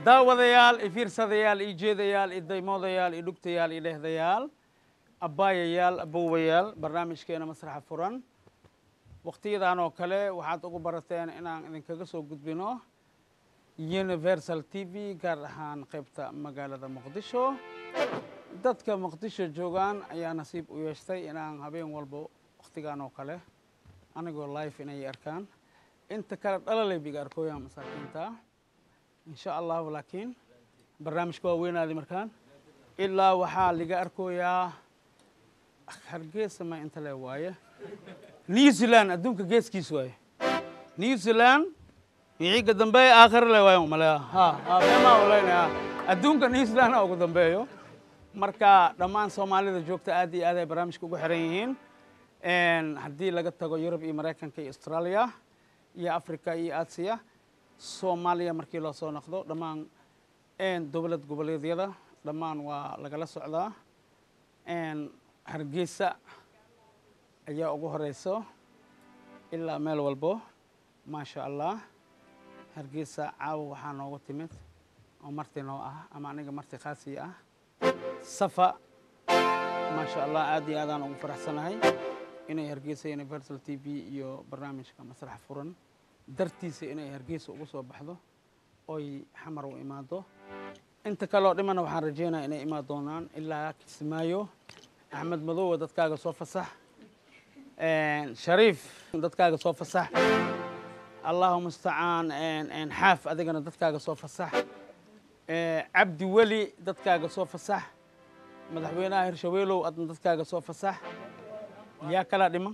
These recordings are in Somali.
daawadayaal i fiirsadayaal i jeedayaal i daymoodayaal i dhugtayaal i dhehdayaal abbaayayaal abowayaal barnaamijkeena masraxa furan wakhtiyadan oo kale waxaad ugu barateen inaan idinkaga soo gudbino universal t v gaar ahaan qaybta magaalada muqdisho dadka muqdisho joogaan ayaa nasiib u yeeshtay inaan habeen walba wakhtigan oo kale anigoo life inay arkaan inta kale dhalalay biga arkooyaan masaakiinta insha allahu laakiin barnaamijka waa weynaaday markaan ilaa waxaa liga arkooyaa hargeysa ma inta le waaye new zealand adduunka geeskiis waaye new zealand wixiga dambeeya aakhir le waayo malea ha ha beemaa oleynaya adduunka new zealand ha ugu dambeeyo marka dhammaan soomaalida joogta aad iyo aad ay barnaamijka ugu xiran yihiin haddii laga tago yurub iyo maraykanka iyo australia iyo africa iyo aasiya soomaaliya markii loo soo noqdo dhammaan dowlad goboleedyada dhammaan waa lagala socdaa hargeysa ayaa ugu horeyso ilaa meel walbo maasha allah hargeysa caawa waxaa noogu timid oo marti noo ah ama aniga marti khaasii ah safa maasha allah aad iyo aadaan ugu faraxsanahay inay hargeysa universal t v iyo barnaamijka masraxa furan dartiisa inay hargeysa ugu soo baxdo oy xamar u imaado inta kaleoo dhimana waxaan rajeynaya inay imaan doonaan ilaa kismaayo axmed madowa dadkaaga soo fasax shariif dadkaaga soo fasax allahu mustacaan xaaf adigana dadkaaga soo fasax cabdi weli dadkaaga soo fasax madaxweynaha hirshabeelow adna dadkaaga soo fasax yaa kalaa dhiman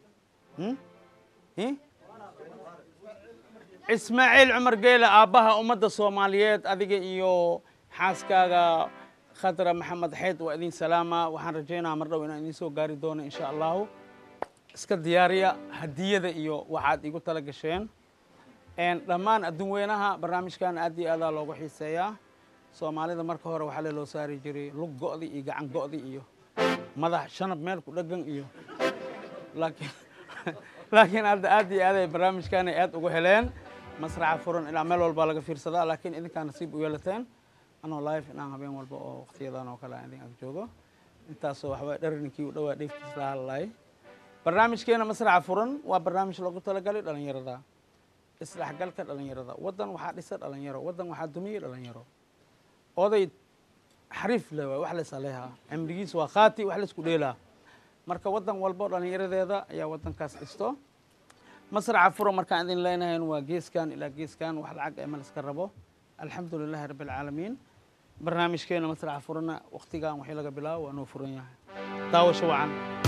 ismaaciil cumar geele aabbaha ummadda soomaaliyeed adiga iyo xaaskaaga khadra maxamed xeyd waa idin salaama waxaan rajaynaa mar dhow inaan idiin soo gaari doono insha allahu iska diyaariya hadiyada iyo waxaad igu tala gasheen dhammaan adduun weynaha barnaamijkan aad iyo aadaa loogu xiiseeyaa soomaalida marka hore waxaa leloo saari jiray lug go'di iyo gacan go'di iyo madax shanab meel ku dhegan iyo laakiin laakiin hadda aad iyo aad ay barnaamijkaanay aad ugu heleen masraxa furan ilaa meel walbaa laga fiirsadaa laakiin idinkaa nasiib u yeelateen anoo live inaan habeen walba oo wakhtiyadan oo kale aan idin ag joogo intaasoo waxbaa dharninkii u dhowaa dheeftiis la hadlaay barnaamijkeena masraxa furan waa barnaamij loogu talagalay dhalinyarada isdhexgalka dhalinyarada waddan waxaa dhisa dhalinyaro waddan waxaa dumiyey dhalinyaro oday xariif le waay wax laysaleehaa cimrigiis waa khaati wax laysku dheelaa marka waddan walbo dhalinyaradeeda ayaa waddankaas dhisto masraxa furan markaan idin leenahayn waa geeskan ilaa geeskan wax lacag ee ma layska rabo alxamdu lilahi rabbi alcaalamiin barnaamijkeena masraxa furanna wakhtigan waxii laga bilaabo waa noo furan yahay daawasho wacan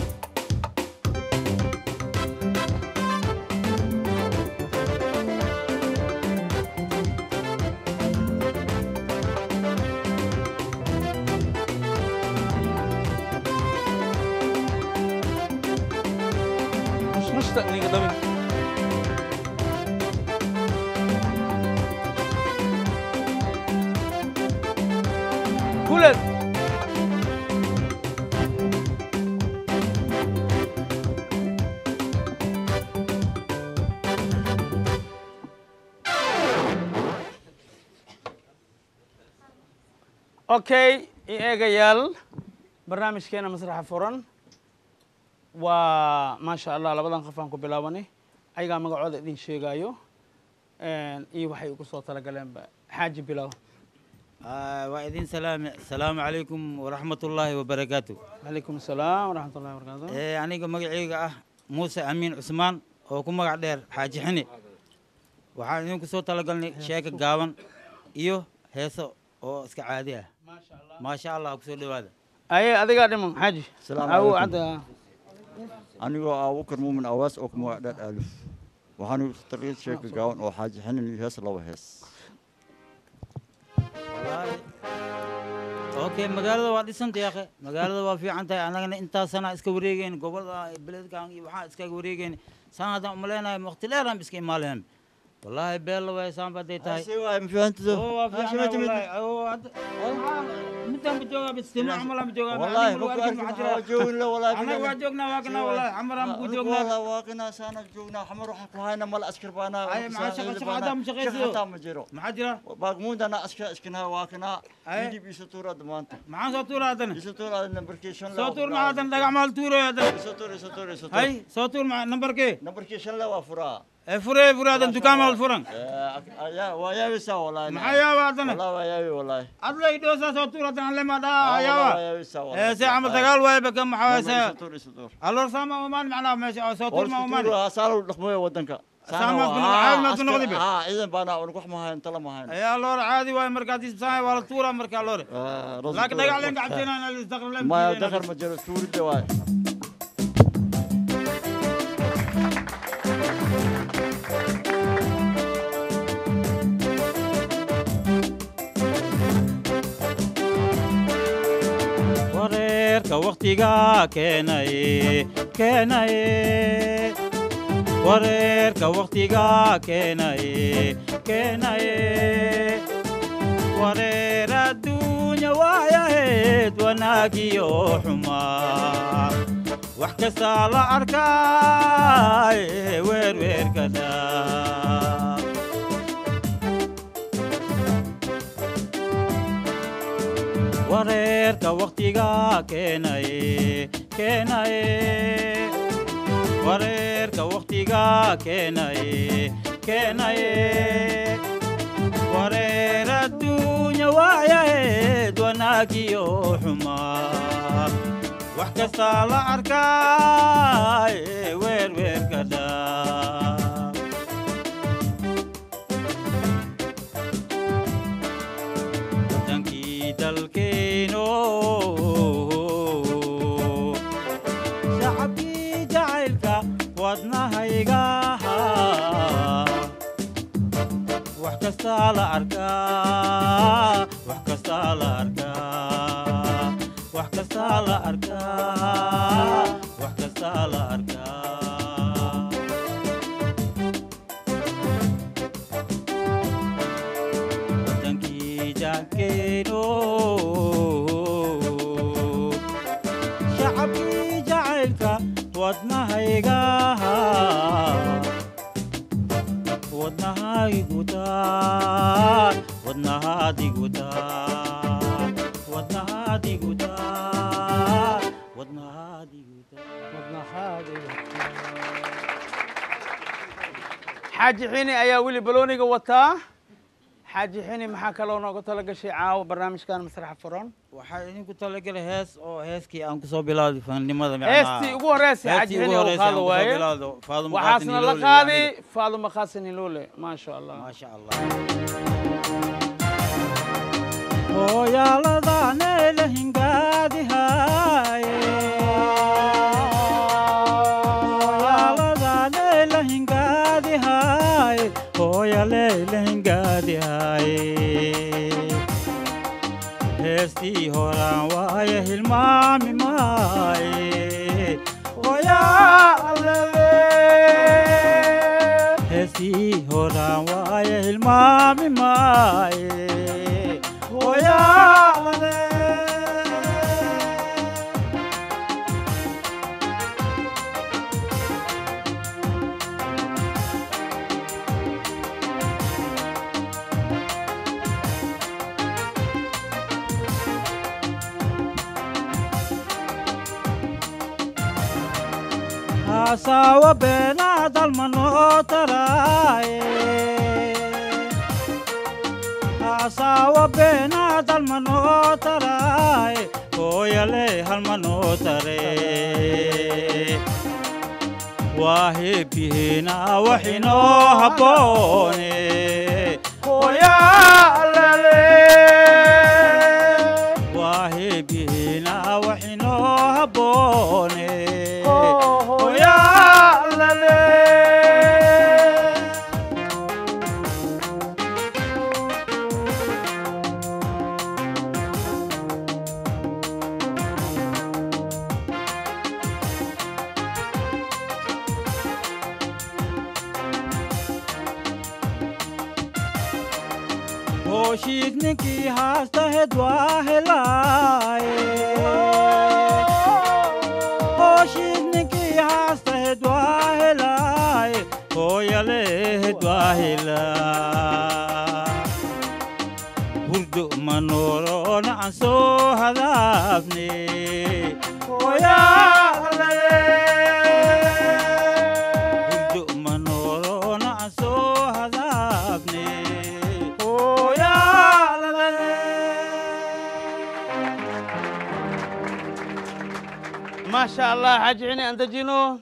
مشتاق نيجي دبي كولد اوكي ايغايال برنامجkeena masraxa furan waa maasha allah labadan qof aan ku bilaabanay ayagaa magacooda idin sheegaayo iyo waxay ugu soo talagaleenba xaaji bilow waa idin salaame asalaamu calaykum waraxmatullaahi wabarakaatu calaykum asalaam waraxmat ullahi wabarakaatu Eh, aniga magacayga ah muuse amiin cusmaan oo ku magac dheer xaaji xini waxaan idinku soo talagalnay sheeka gaaban iyo heeso oo iska caadi ah maasha allah kusoo dhowaada aye adigaa dhiman xaaji Asalaamu awo calaykum. cadda anigoo ah abubakar muumin awaas oo ku magac dheer aaluf waxaanu tariid sheeka gaaban oo xaaji xinin iyo hees laba hees Wallaahi. okay magaalada waa dhisantay akhe magaalada waa fiican tahay annagana intaas sana iska wareegeyn gobolada beledkan iyo waxaa iskaga wareegeyn saan haddaan umaleynahay waqti dheeraan iska imaalayan wallaahi beella way saanba hadday tahay هسي واي مفهمتو oo waa fiicnaa wallaahi oo hadda midaan ma joogaa bas timo camal aan ma joogaa والله Anigu بكو arkin أركب maxaa jira? جوين لا والله anaga waa joognaa waa kana wallaahi xamar aan ku joognaa والله واقنا سانا جونا حمر وحن كهاينا مال أسكر بانا أي مع شغل- شغل عدم شغل سيو. شغل مجرو maxaa jira باقمون أنا أسكر أسكنها واقنا أي. يدي بيسطورة دمانتا maxaan soo tuura haddana بيسطورة نمبركيشن soo tuur maxaa haddana dhagax maal tuurayo haddana يسطور يسطور يسطور hay soo tuur maxaa nambarkee نمبركيشن لا وفرا ee furee furee haddana dukaan maal furan يا ويا بيسا والله maxaa yaaba haddana والله ويا والله adla idhoosaa soo tuur haddana lema dhaa والله yaaba ويا بيسا والله ee se camal dagaal waaye baka maxaa waay se يسطور يسطور alor saama umaan macnaa meesha oo soo tuur ma umaan والله صاروا لقمة ودنك Saamaad ku noqon- caawinaad ku noqdi be? اه اذا بانا ونروح معها انت لا معها ee alor caadi waaye markaad isbsaay waa la tuuraa marka alore laakiin dhagax leen gacabteena in isdaqr leen ما دخل مجرى سوري دواي wareerka waktiga keenay keenay wareerka waktiga keenay keenay wareer adduunya waayaheed wanaagiyo xumaa wax kastaa la arkaay weerweerkada wareerka waktiga keenay keenay wareerka waktiga keenay keenay wareer adduunya waayaheed wanaagiyo xumaa wax kastaa la arkaay weerweerka dhaa wadankii dalkeeno shacabkii jacaylka wadnahayga wax kastaa la arkaa wax kastaa la arkaa wax kastaa la arkaa wax kastaa la arkaa wadankii jaankeeno shacabkii jacaylka wadnahayga wadnahaigutaan wadnahaadigutaan wadnahaadigutaan wadnahaadigutaan xaaji xini ayaa weli balooniga wataa xaaji xini maxaa kaloo nooga tala gashay caawa barnaamijkan masraxa furan waxaa idinku talagalay hees oo heeskii aan kusoo bilowday fannimada heestii ugu horreysay xaaji xini oo qaado waaye waxaasna la qaadi faaduma khaasin hiloole maasha allah maasha allah hooyaaladaanee hingaadihaaye hooyaaladaanee la hingaadihaaye hooyalee la hingaadihaaye heestii horaan waaye hilmaami maaye hooyaalale heestii horaan waaye hilmaami maaye hooyaalale haasawa beenaa dalmanoo taraaye haasawa beenaa dalmanoo taraaye hooyale halmanoo tare waa heebyihiina waxinoo habboone hooyaalale waa heebyihiina waxinoo habboone hooyaalale hooshiis ninkii haastahed waa helaaye hooshiis ninkii haastahed waa helaaye hooyalehed waa helaa hurdo ma nooloona aan soo hadaafne hurdo ma nooloona aan soo hadaafne ما شاء الله حاج عيني أنت جنو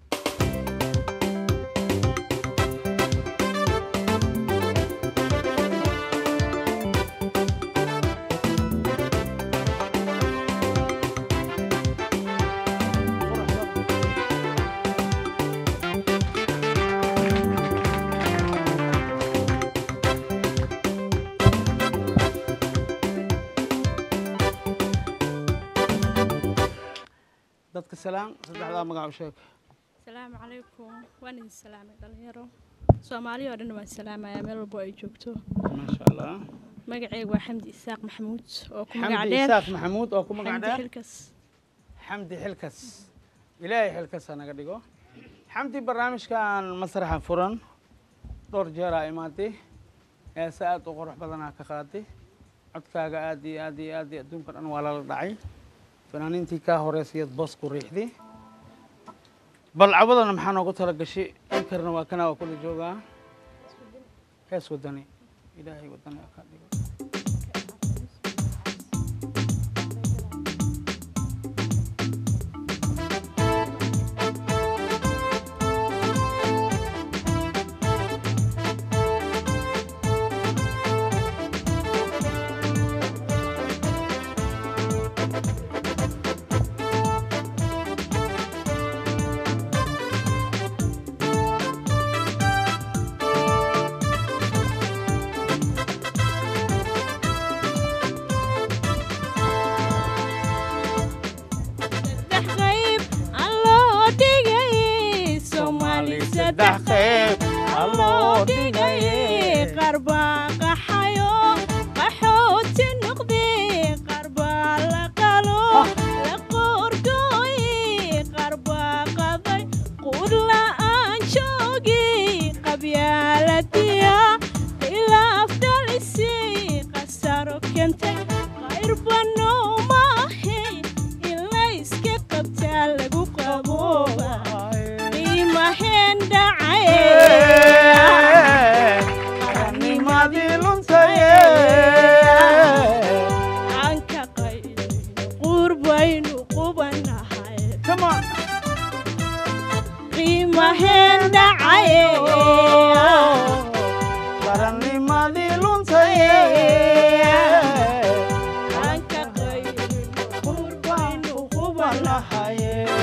dadka salaam saddexdaa magac u sheeg asalaamu calaykum waan idin salaamay dhalinyaro soomaaliya oo dhan waan salaamayaa meel walbo ay joogto ما شاء الله magacaygu waa xamdi isaaq maxamuud oo ku magac حمدي dheer إساق محمود أو كم xamdi قاعد xilkas حمدي حلكس إلهي حلكس أنا قد يقول حمدي برنامج كان مسرح فرن دور جرى إماتي يا ساعات وقرح بدنا كخاتي codkaaga aad iyo aad iyo aad iyo adduunka dhan waa lala dhacay fanaaniintii kaa horeysayad boos ku riixday bal cabadana maxaa noogu tala gashay inkarna waa kana waa kula joogaa hees wadani ilaahay wadani ha kaa dhigo saddex qayb aan loo dhigay soomaali saddex qayb aan loo dhigay qaar baa qaxayo qaxooti noqday qaar baa la qalo la qoorgooy qaar baa qaday quud la'aan joogi qabyaaladiya khilaaf dhalisay qasaro keentay qayr banowmahay in la iska qabtaa lagu qabooba qiimaheen dhacay qarannimadii luntaye aan ka qaylin qurbaynu qubanahay Come on. qiimaheen dhacay qarannimadii luntaye aan ka qaylin qurbaynu qubanahay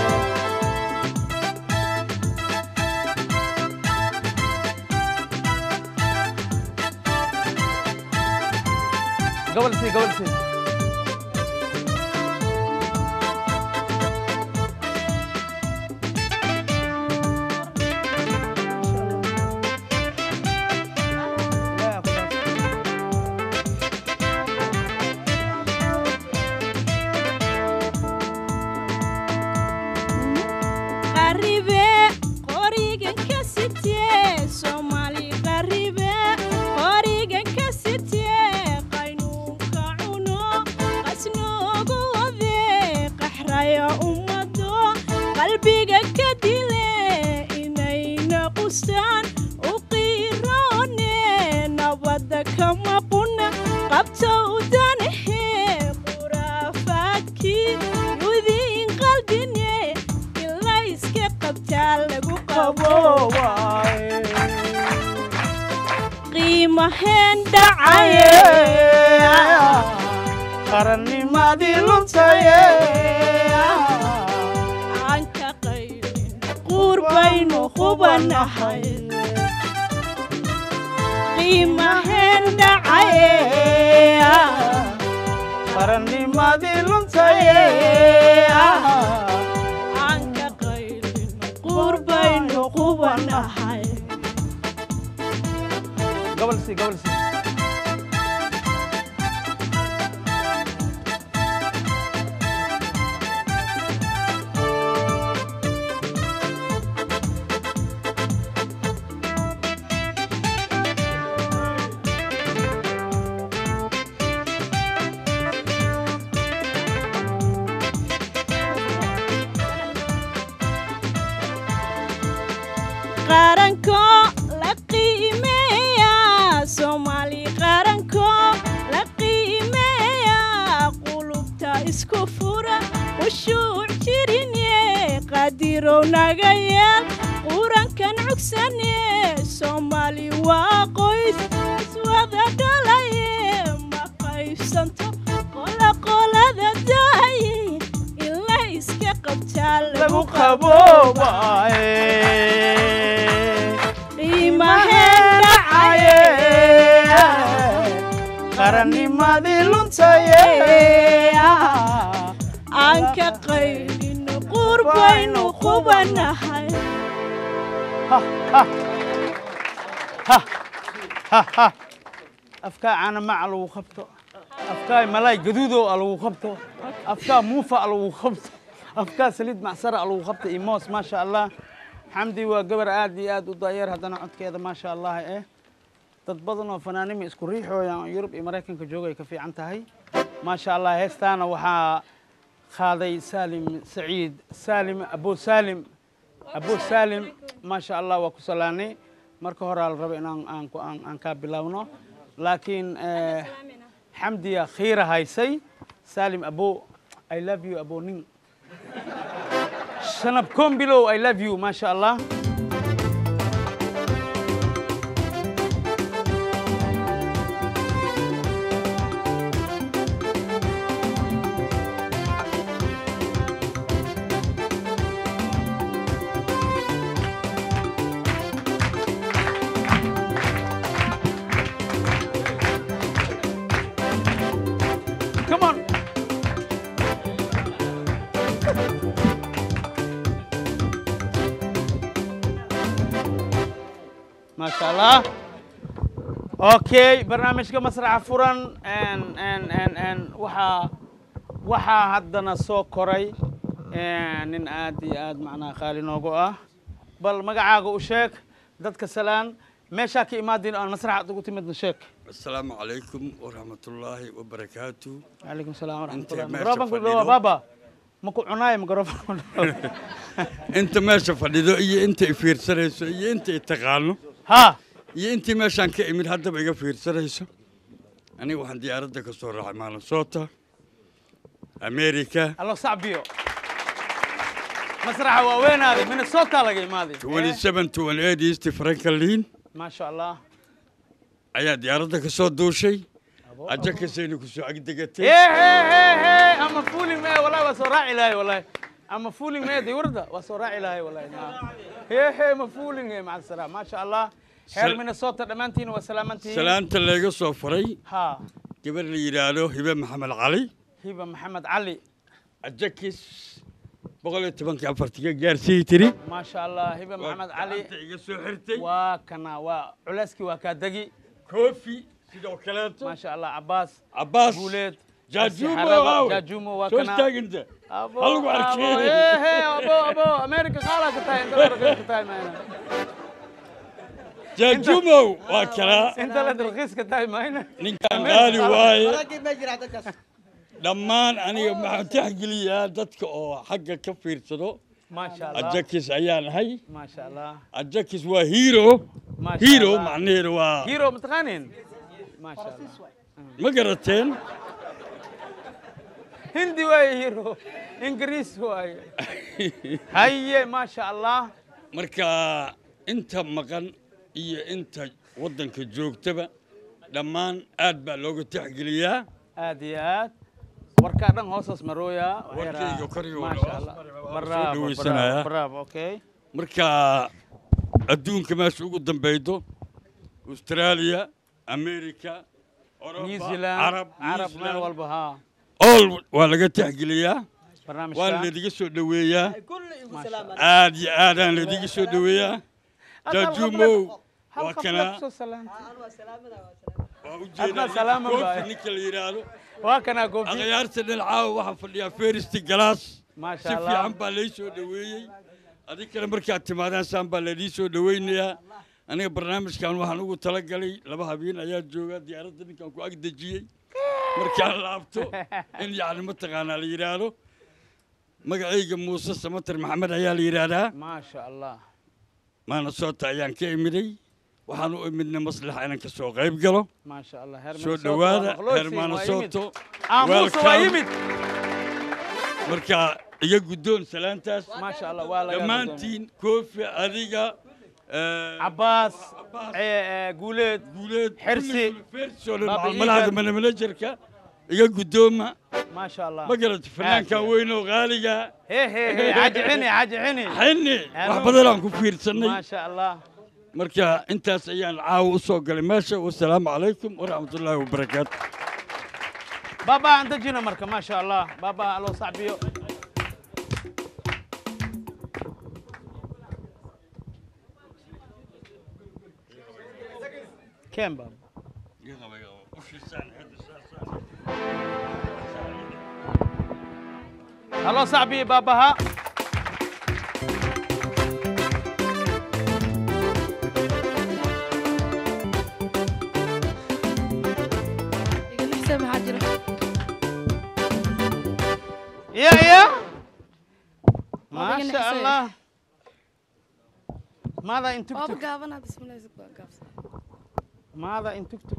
gobol sii gobol sii qaribe qorigan ka sitee soomaali qaribe qorigan ka sitee qaynuunka cuno qasnoogu wade qaxraya ummado qalbiga ka dile inayna qustaan u qiiroone nabadda kama quna qabta udanahe quraafaadkii yudiin qalbine in la iska qabtaa lagu qabo qiimaheen dhacaye qarannimadii luntaye aan ka qaylin qurbaynu qubanahay qiimaheen dhacaye qarannimadii luntaye aan ka qaylin qurbaynu qubanahay gobol sii gobol sii qaranko la qiimeeya soomaali qaranko la qiimeeya qulubta isku fura khushuuc jirinye qadirow naga yeel qurankan cugsane soomaali waa qoys iswada dhalaye ma qaybsanto qola qolada daaye ila iska qabtaa lagu qaboobaye qiimaheen dhacaye qarannimadii luntaye aan ka qaylino qurbaynu qubanahay afkaa caana maca lagu qabto afkaa malaay gaduudo a lagu qabto afkaa muufa a lagu qabto afkaa saliid macsara a lagu qabto iyo moos maasha allah xamdi waa gabar aad iyo aad u daayeer haddana codkeeda maasha allah eh dad badan oo fanaanima isku riixooyaan oo yurub iyo maraykanka jooga ay ka fiican tahay maasha allah heestaana waxaa qaaday saalim saciid saalim abo saalim abo saalim maasha allah waa ku salaanay marka hore la rabo inaan aan ku- aan aan kaa bilaabno laakiin eh, xamdiya khiira haysay saalim abo i love you abo nin shanab kombilow i love you maasha allah come on ما شاء الله اوكي برنامجka masraxa furan n n n n waxaa waxaa haddana soo koray nin aad iyo aad macnaha qaali noogu ah bal magacaaga u sheeg dadka salaan meeshaa ka imaadin aan masraxa ugu timidna sheeg السلام عليكم ورحمة الله وبركاته calaykum salaam waraxmat Inta ullah meesha microfonku fadhido. dhawa baaba maku cunaayo microfonku dhawa انت ماشي فديدو iyo inta i fiirsanayso iyo inta i taqaano ha iyo intii meeshaan ka imid haddaba iga fiirsanayso aniga waxaan diyaaradda ka soo raacay maalinsoota america allo sacbiyo masraxa waa weynaaday minnesota laga imaaday 27 to 28 east franklin maasha allah ayaa diyaaradda ka soo duushay aja kasayna ku soo agdegatay Hey, hey, hey, hey, I'm a fooling man. Wallahi waa soo raaci lahay wallahi. I'm a fooling man. Dawladda waa soo raaci lahay wallahi. Hey, hey, ma fooling man. Maca salaam. Maasha Allah. Heer Sal- Minnesota dhammaantiin waa salaamantihiin. salaanta layga soo faray Ha. gabar la yidhaahdo hibe maxamed cali Hiba Maxamed Cali. ajakis boqol iyo tobankii afartiga gaarsiiyi tiri Maasha Allah. Hiba Maxamed Cali. Gacanta iga soo xirtay Waa kana waa culeyskii waa kaa degi. koofi sidoo kaleeto Maasha Allah. Cabbaas. cabbaas Guuleed. jaajuumo Xaraba, aawe. Jaajuumo waa soo kana. istaaginta Abo, Halagu abo, arkeen. Hey, hey, abo, abo. America qaalaa ka tahay. Inta la raqiis ka tahay maayna. jaajuumow waa kalaa Inta la raqiis ka tahay maayna. ninkan qaali waaye dhammaan aniga maxaan taxgeliyaa dadka oo xagga ka fiirsado Maasha Allah. ajakis ayaan ahay Maasha Allah. ajakis waa hero Maasha hero Allah. macnaheedu waa hero mataqaanin maasha allah ma garateen hindi waaye hero ingiriis waaye haye maasha allah marka inta maqan iyo inta waddanka joogtaba dhammaan aad baa looga taxgeliyaa aad iyo aad warkaa dhan hoosaas marooya Warkayga kor iyo maasha hoos allah mari, waa soo bravo dhaweysanayaa. bravo bravo okay marka adduunka meesha ugu dambeydo australia america Oroba, new zealand carab carab New meel Zealand, walba ha all waa laga taxgeliyaa waa barnaamijka ladiga soo dhoweeyaa maasha allah aad iyo aadaan ladiga soo dhoweeyaa jaajuumow hal waa qof kana la kusoo salaantay waa ujeedaa Adna salaama ninka baa. koofi ninka la yidhaahdo waa kanaa goofi akhyaarta dhinacaawa waxaa fadhiyaa feristi galaas maasha si allah fiican baa lay soo dhoweeyey adig kale markaad timaadaan saan baa laydii soo dhoweynayaa aniga barnaamijkan waxaan ugu talagalay laba habeen ayaa jooga diyaaradda ninkan ku ag dejiyey markaan laabto in yacni mataqaanaa la yidhaahdo magacayga muuse samatar maxamed ayaa la yidhaahdaa maasha allah maanasoota ayaan ka imiday waxaan u imidnay maslaxa inaan ka soo qayb galo maasha allah heer soo Minnesota waa dhowaada maqlooysiin, reer waa yimid. maanasoto aamuusa waa welcome. yimid marka iga guddoon salaantaas maasha allah waa laga dhammaantiin koofi adiga eh, cabaas ee, ee, guuleed guuleed Xirsi, Baba malahada Iigan. manajerka iga guddooma maasha allah ma garata fanaankan Aad. weyn oo qaaliga hee hee hee xaji xini xaji xini xini wax Anu- badan aan ku fiirsanay maasha allah marka intaas ayaan caawa u soo galay meesha wasalaamu calaykum waraxmatullaahi wabarakaatu baba aan dejina marka maasha allah baba aloo sacbiyo keen baba aloo sacbiyo babaha iga lixsa maxaa jira يا يا Baba ما iga شاء nixisay. الله ماذا ان waaba تكتك gaabana bismillahi waa gaabsan ماذا ان تكتك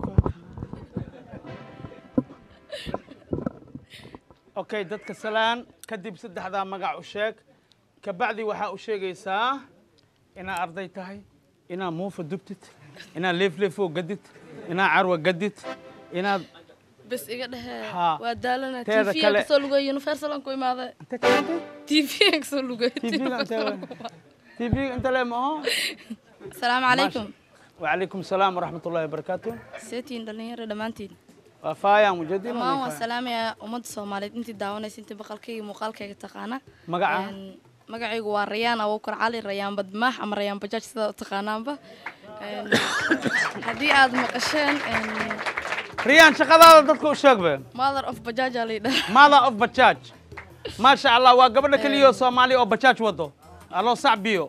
اوكي dadka salaan kadib saddexdaa magac u sheeg kabacdi waxaa u sheegaysaa inaad arday tahay inaad muufa dubtid inaad leefleefoo gadid inaad carwa gadid inaad bes iga dhehe Haa. waa daalana Teeda tv kale- kasoo lugay universal aan ku imaaday inta keentay tv aan kasoo lugay TV-ga intee tv inta le ma aho asalaamu calaykum وعليكم السلام ورحمة الله وبركاته seetiin dhalinyaro dhammaantiin وفايا مجدين dhammaan waan salaamayaa ummadda soomaaliyeed intii daawanaysa intii maqalkayga muuqaalkayga taqaana مقعة Een, magacaygu waa rayaan abuukar cali rayaan badmaax ama rayaan bajaaj sidaa u taqaanaanba Een, haddii aad maqasheen een, ريان شقد هذا ضدك وشقبه mother of bajaaj aa laydhaha ماذا اوف بتشاج ما شاء الله وقبل كل صومالي او بتشاج وضو الله صعبيو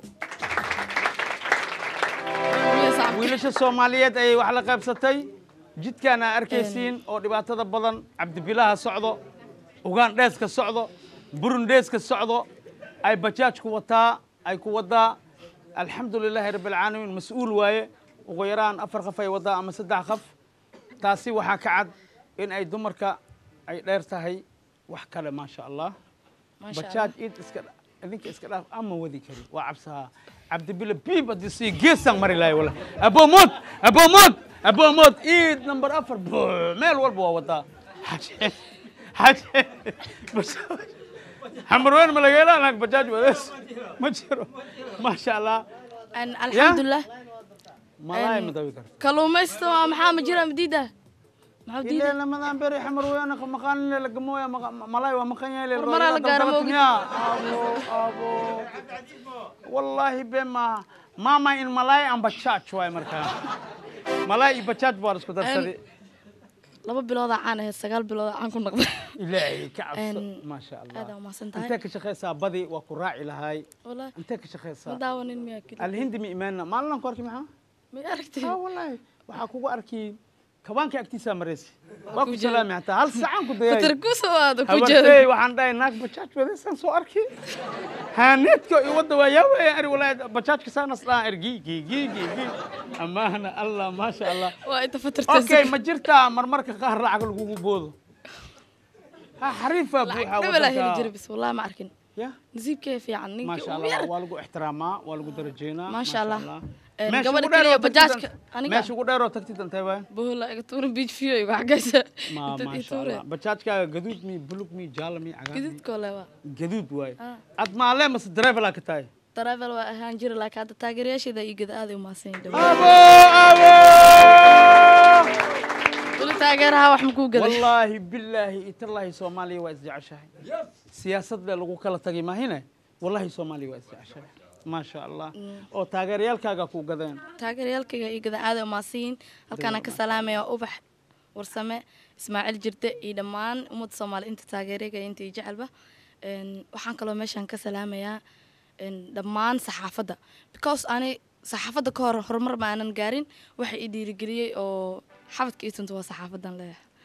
wiilasha soomaaliyeed ayay wax la qaybsatay jidkaana arkaysiin oo dhibaatada badan cabdibilaha socdo ugaan dheeska socdo burun dheeska socdo ay bajaajku wataa ay ku wadaa alxamdu lilaahi rabbi alcaalamiin mas-uul waaye ugu yaraan afar qaf ay wadaa ama saddex qaf taasi waxaa ka cad in ay dumarka ay dheer tahay wax kale maasha allah bajaaj id iska dha- idinka iska dhaaf ama wadi kari waa cabsahaa cabdibile biib haddii sii geesaan mari lahay wala aboomod aboomod aboomod iid number afar buu, meel walba waa wadaa xaje xaje xamarween ma laga helaa naag bajaaj wadees ma jiro maasha allah alxamdulilah malaay Een, ma dawi karo kalluumaysta waa maxaa ma jira madiida maxaa diida ilaa lamadan beri xamarween maqaanin lagamooya malaay waa maqan yahay Horumaraa la gaaro ma ogid. abo abo wallaahi be ma mama in malaay aan bajaaj waay markaa malaay iyo bajaaj baa la isku darsaday laba biloodaa caan ahayd sagaal biloodaa caan ku noqday ilaahay ka cabso Een, maasha aad allah aa umahadsan intee tahay ka shaqaysaa badi waa ku raaci lahay wallaahi intee ka ma shaqaysaa daawanin miyaa keli alhindi mi imaanna maalin ku arki maxaa may aragtay ها والله waxaa kugu arki kabaanka agtiisaa maraysi waa ku ku jira. salaami hataa hal saacaan ku dayay fatarkuusa waada ku habartey jeeda waxaan dhahay naag bajaaj wadaysaan soo arki haaneedka iyo wadda waa yaa weeye ari walaahi bajaajka saanas dhahan er gii gii gii gii gii amaana allah maasha allah waa inta fatartay okay ma jirtaa marmarka qaar lacag lagugu boodo ha xariifaa buuxa dhabalaa heli jira wadanka bis wallahi ma arkin ya nasiibkee fiican ما ninkii شاء ugu الله yar waa lagu ixtiraamaa waa lagu darajeenaa ما شاء الله. Een, meesha gabadha ugu dheer keliya oo tagtid bajaajka an- aniga meesha ugu dheer oo tagtid antee waay bohola iga tuuran beach view igu xagaysa ما Inta ما ii شاء tuure. الله bajaajkaaga gaduud mi bulug mi jaalo mi cagaar mi gididkoo le waa gaduud waay Ah. ad maalee mase dareefelaa ka tahay travel waa ahaan jira laakiin hadda taageerayaasheeda iyo gada aaday umahadsan yihin abo abo weli taageeraha wax makuu gaday wallaahi bilaahi itallaahi soomaaliya waa isjeceshahay siyaasad le lagu kala tagay maahine wallaahi soomaaliya waa isjeceshahay maasha allah oo taageerayaalkaaga ku gadeen taageerayaalkayga iyo gada aaday umahadsan yihin halkaana ka salaamaya ubax warsame ismaaciil jirde iyo dhammaan ummadda soomaaliya inta taageerayga iyo inta iyo jecelba Een, waxaan kaloo meeshan ka salaamayaa een, dhammaan saxaafadda because ani saxaafadda ka hor horumar ma aanan gaarin waxa i dhiirigeliyey oo xabadka ii tunta waa saxaafadan leeyahay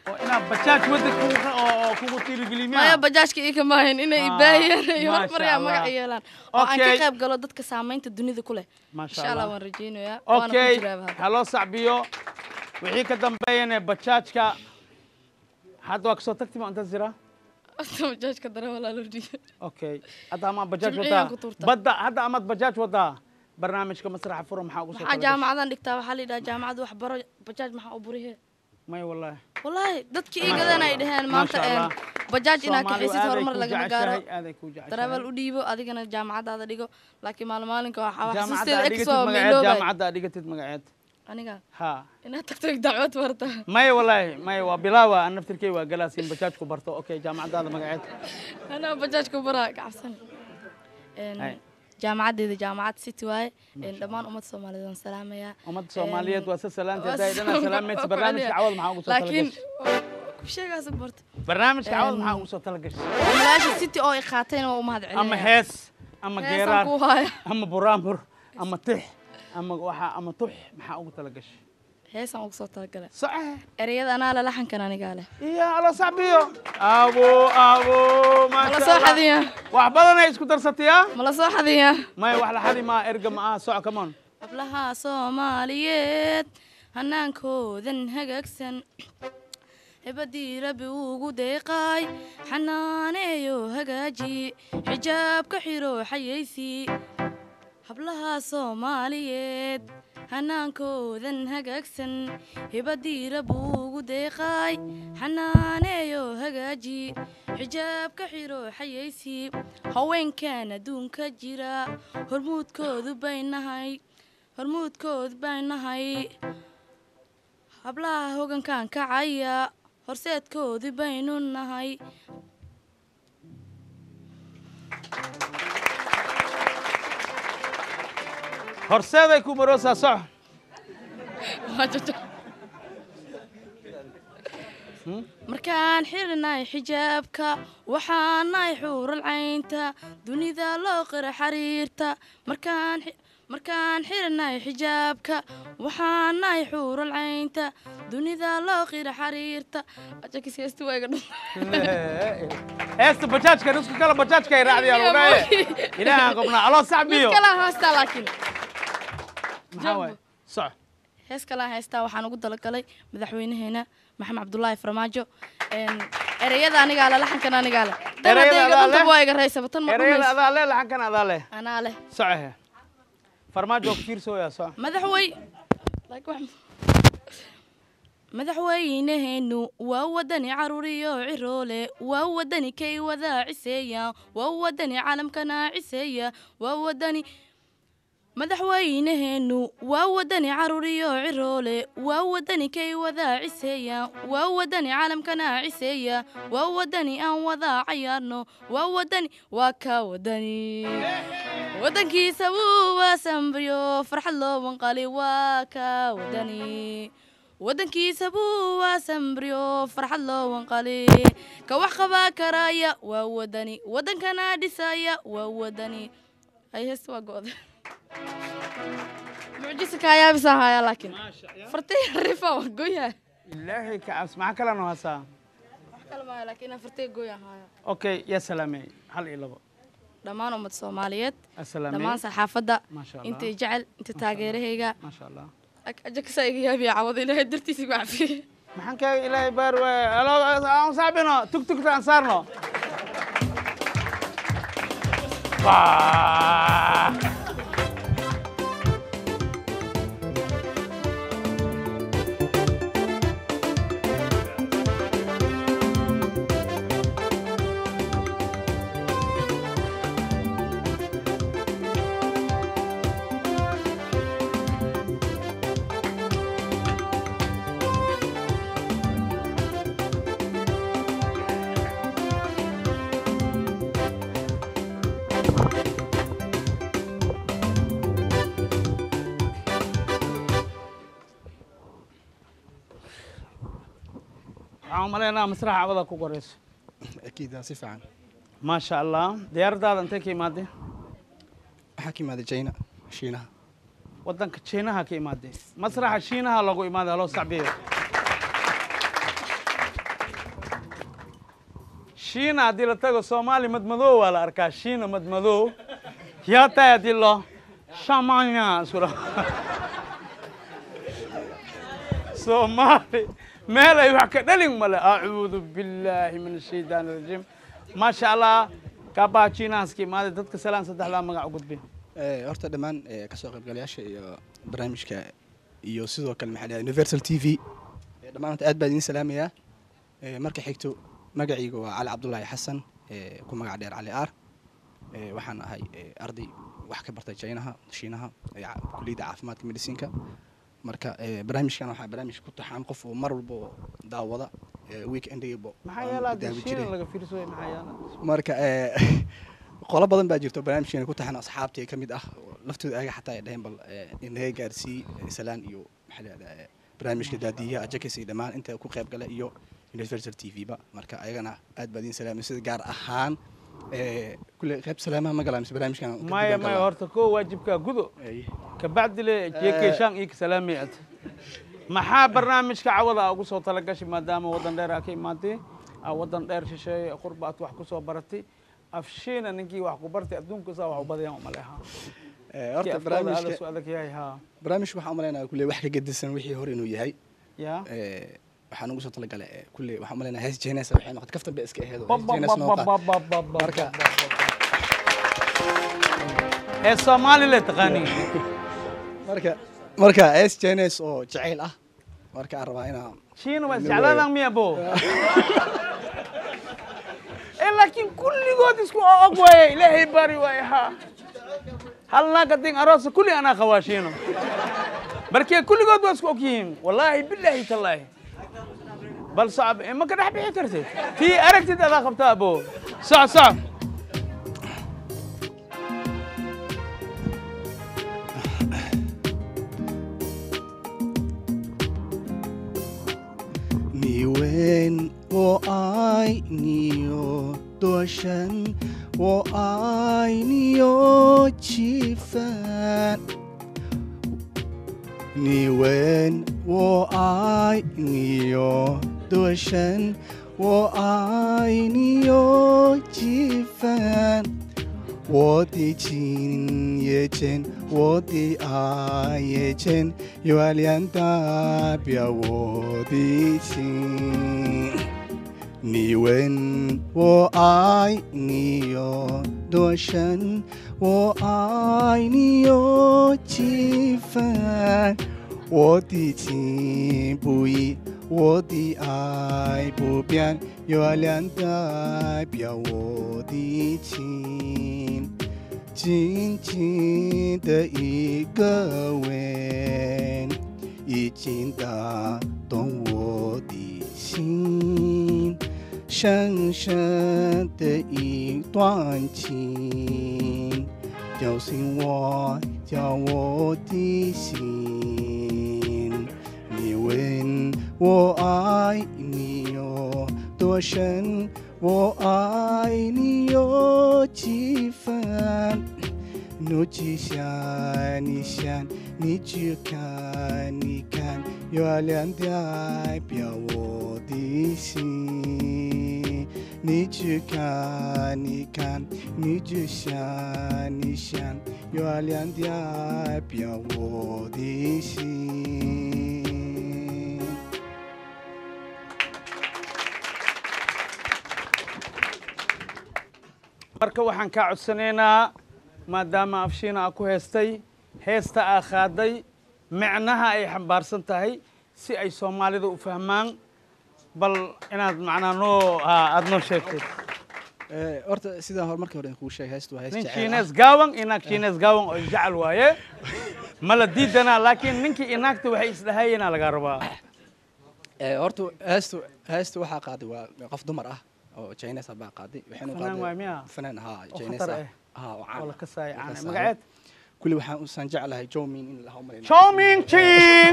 oo inaad bajaaj wadda kugu oo kugu dhiirigeliyo maya miya bajaajka ii kamaahin inay Ah, ibaahiyaan iyo maasha hormaryaa Allah. magac yeelaan oo aan ka Okay. qayb galo dadka saamaynta dunida ku leh maasha insha allah allah waan rajaynayaa waana ku okay jiraaba hadda. haloo sacbiyo wixii ka dambeeyana bajaajka hadda waa kasoo tagti ma inta jira bajaajka dare walaa loo dhiibay okay hadda amaad bajaaj Jimciyaan wadaa ku tuurtaa. badda hadda amaad bajaaj wadaa barnaamijka masraxa furo maxaa ugu soo maxaa talagashay? jaamacadan dhigtaa waxaa la yidhaha jaamacadda wax baro bajaaj maxaa u burihe may wallahi wallaahi dadkii ii gadan ay dhaheen maanta Maasha een, Allah. bajaaj inaad Soomaalidu kaxisid aaday horumar kuu lagama jeceshahay, gaaro aaday kuu jeceshahay. darawal u dhiibo adigana jaamacadaada dhigo laakiin maalin maalinka waxaa wax jaamacadda xasuusteeda aad ex dhigatid waa magaceed meeloobay jaamacadda aad dhigatid magaceed aniga ha inaad tagto dacwad barta maya wallaahi maya waa bilaawa aan naftirkey waa galaasiin bajaajku barto okay jaamacaddaada magaceed anaa bajaajka baraa kacabsan Hay. jaamacaddeeda jaamacad city waaye een, dhammaan ummadda soomaaliyeed waan salaamayaa ummadda soomaaliyeed waa sa salaanta waa hadday dhana soo- salaamaysa waa barnaamijka ku cawad maxaa ugu soo laakiin talagashay ku sheegaas barta barnaamijka cawad Em, maxaa ugu soo talagashay malaasha city oo i qaatayna waa u mahad ama celinaya hees ama heesaan geeraar ku haya ama buraanbur ama tix ama waxa ama tux maxaa ugu talagashay heesaan ugu soo talagalay saxe ereyada anaa le laxankan anigaa leh iyo alo sacbiyo abo abo mala maasha soo Allah. xadiyaa wax badan ay isku darsatayaa mala soo xadiyaa maya wax la xadi maa erga ma aha soco come on hablaha soomaaliyeed hanaankoodan hagaagsan hebadii rabbi ugu deeqaay xanaaneeyo hagaaji xijaabka xiro xayaysi hablaha soomaaliyeed hanaankoodan hagaagsan hebadii rabbi ugu deeqaay xanaaneeyo hagaaji xijaabka xiro xayaysi haweenkan adduunka jira hormuudkoodu bay nahay hormuudkood bay nahay hablaha hogankan kacaya horseedkoodii baynu nahay horseeday ku maroosaa soco markaan xirnay xijaabka waxaanay xuural caynta dunida loo qira xariirta markaan xi- markaan xirnay xijaabka waxaanay xuural caynta dunida loo qira xariirta ajakisheesti waa iga dhunta heesta bajaajka isku kala bajaajka ay raacdiyaan udhaye ilaahaan qobnaa aloo mid sacbiyo kala haystaa laakiin maxaa waaye soco hees kalaan haystaa waxaan ugu dalagalay madaxweynaheena maxamed cabdulaahi farmaajo Een, ereyada anigaa le laxankan anigaa leh dan Ereyada hadday iga adaa dhunta leh? waa iga raysaba tan ma ereyada dhumayso adaa leh laxankan adaa leh anaa leh socohe farmaajo ku fiirsooyaa soco madaxwey Like wax- madaxweynaheenu waa wadani caruuriyo ciroole waa wadani kay wadaa ciseeya waa wadani caalamkana ciseeya waa wadani madaxweynaheenu waa wadani caruuriyo ciroole waa wadani kay wadaa ciseeya waa wadani caalamkana ciseeya waa wadani aan wadaa cayaarno waa wadani waa ka wadani wadankiisa wuu waasambriyo farxad loo wanqali waa ka wadani wadankiisa buu waasambriyo farxad loo wanqali ka wax qabaa karaya waa wadani wadankana dhisaya waa wadani ay heesta waa go'da mucjisa kaayaabisa haya laakiin fartay rifa waa goya ilaahay ka cabs maxaa kalena hasaa wax kale maayo laakiin fartay goya haya okay yaa salaamey hal iyo labo dhammaan ummad soomaaliyeed asalaamey dhammaan saxaafadda maasha allah intay jecel inta taageerahayga maasha allah ajakasa iga yaabiya cawada ilaahay dartiisa igu cafiye maxaan kaaga ilaahay baar waaye alo aan saabino tug tugta aan saarno Bah! waxaan u maleynayaa masraxa cawada ku korayso أكيد si fiican maasha allah diyaaradaada intay ka imaadeen waxaa ka imaaday China Shiinaha wadanka jiinaha ka imaadeen masraxa shiinaha lagu imaaday haloo sacbiyo shiina haddii la tago soomaali madmadow waa la arkaa shiina madmadow yaa tahay haddii lo shamanya isula soomaali meel ay wax ka dhalin male acuudu billaahi min ashaytaan arajiim maasha allah kaabaa jiinaaska imaaday dadka salaan saddexdaa magac u gudbi Eh, horta dhammaan eh, kasoo qaybgalayaasha iyo barnaamijka iyo sidoo kale maxaa la universal t v eh, dhammaan horta aad baan idiin salaamayaa Eh, marka xigto magacayga waa cali cabdulaahi xasan eh, ku magac dheer cali aar Eh, waxaan ahay eh, arday wax ka bartay jaynaha shiinaha ee ca- kulliyadda caafimaadka mediciinka marka eh, barnaamijkan waxaa barnaamij ku taxaan qof uu mar walba oo daawada eh, weekendayba maxaa aan yeela haddii daawi shiina jiray. laga fiirsayo maxaa yeela marka eh, qolo badan baa jirto barnaamijkeena ku taxan asxaabtii ka mid ah oo laftooda ayaga xataa ay dhaheen bal eh, inaga gaarsii eh, salaan iyo maxaa la yidhahdaa eh, barnaamijka daadiyaha ajakis iyo dhammaan inta ku qayb gala iyo universal t v ba marka ayagana aad baa idiin salaamay sida gaar ahaan eh, kulle qayb salaamaha ma galaa mise barnaamijkan kadib maya baan maya galaa? horta koo waajibkaa gudo Ay. kabacdi le jeekeyshaan iyo kasalaamay ad maxaa barnaamijka cawada aa ugu soo talagashay maadaama waddan dheer aa ka imaatay aa waddan dheer shisheeye qurba aad wax ku soo baratay afshiina ninkii wax ku bartay adduunka saa wax u badayaan umaleha Eh, horta barnaamijka su adag yahay ha barnaamijka waxaan umaleynaya kulle wax ka gedisan wixii hore inuu yahay ya Eh, waxaan ugu soo talagalay eh, kulle waxaan umaleynaya hees jeenesa waxay noqotay kaftan bay iska aheed oo hees jeenes noo qaad. Marka ee soomaali le taqaani marka marka hees jeenes oo jacayl ah marka aan rabaa inaan shiina waa isjeclaadaan miya bo ee laakiin kulligood isku og waaye ilaahay bari waaye ha hal naag haddii aroosa kulli anaa qabaa shiino markee kulligood waa isku og yihiin wallaahi bilaahi tallaahi bal socab ee ma ka dhex bixi kartid tii aragtid adaa qabtaa abo soc soc 你问我爱你有多深，我爱你有几分？你问我爱你有多深，我爱你有几分？我的情也真，我的爱也真，月亮代表我的心。你问我爱你有多深，我爱你有几分？我的情不移，我的爱不变，月亮代表我的情。静静的一个吻，已经打动我的心。深深的一段情，叫醒我，叫我的心。你问我爱你有多深，我爱你有几分？努去想，你想，你去看，你看，月亮代表我的心。你去看，你看，你去想，你想，月亮代表我的心。 marka waxaan kaa codsanaynaa maadaama afshiina aa ku heestay heesta aa qaaday micnaha ay xambaarsan tahay si ay soomaalida u fahmaan bal inaad macnaa noo haa aada noo sheegtid Eh, horta sidaan hore markii hore kuu sheegay heestu waa hees nin jacayl ah. shiines gaawan iyo naag shiines gaawan oo jecel waaye ma la diidanaa laakiin ninkii iyo naagta waxay isdhahayeenaa lagaa rabaa Eh, horta heestu heestu waxaa qaaday waa qof dumar ah oo Chinese ah baa qaaday waxayna Fanaan qaaday waay miya? fanaan haa Oo Chinese khatar ah eh. haa oo caan oo la ah. kasaaya La caana kasaayo. magaceed kulli waxaan usaan jeclahay Jomin in la hawmarin choming ching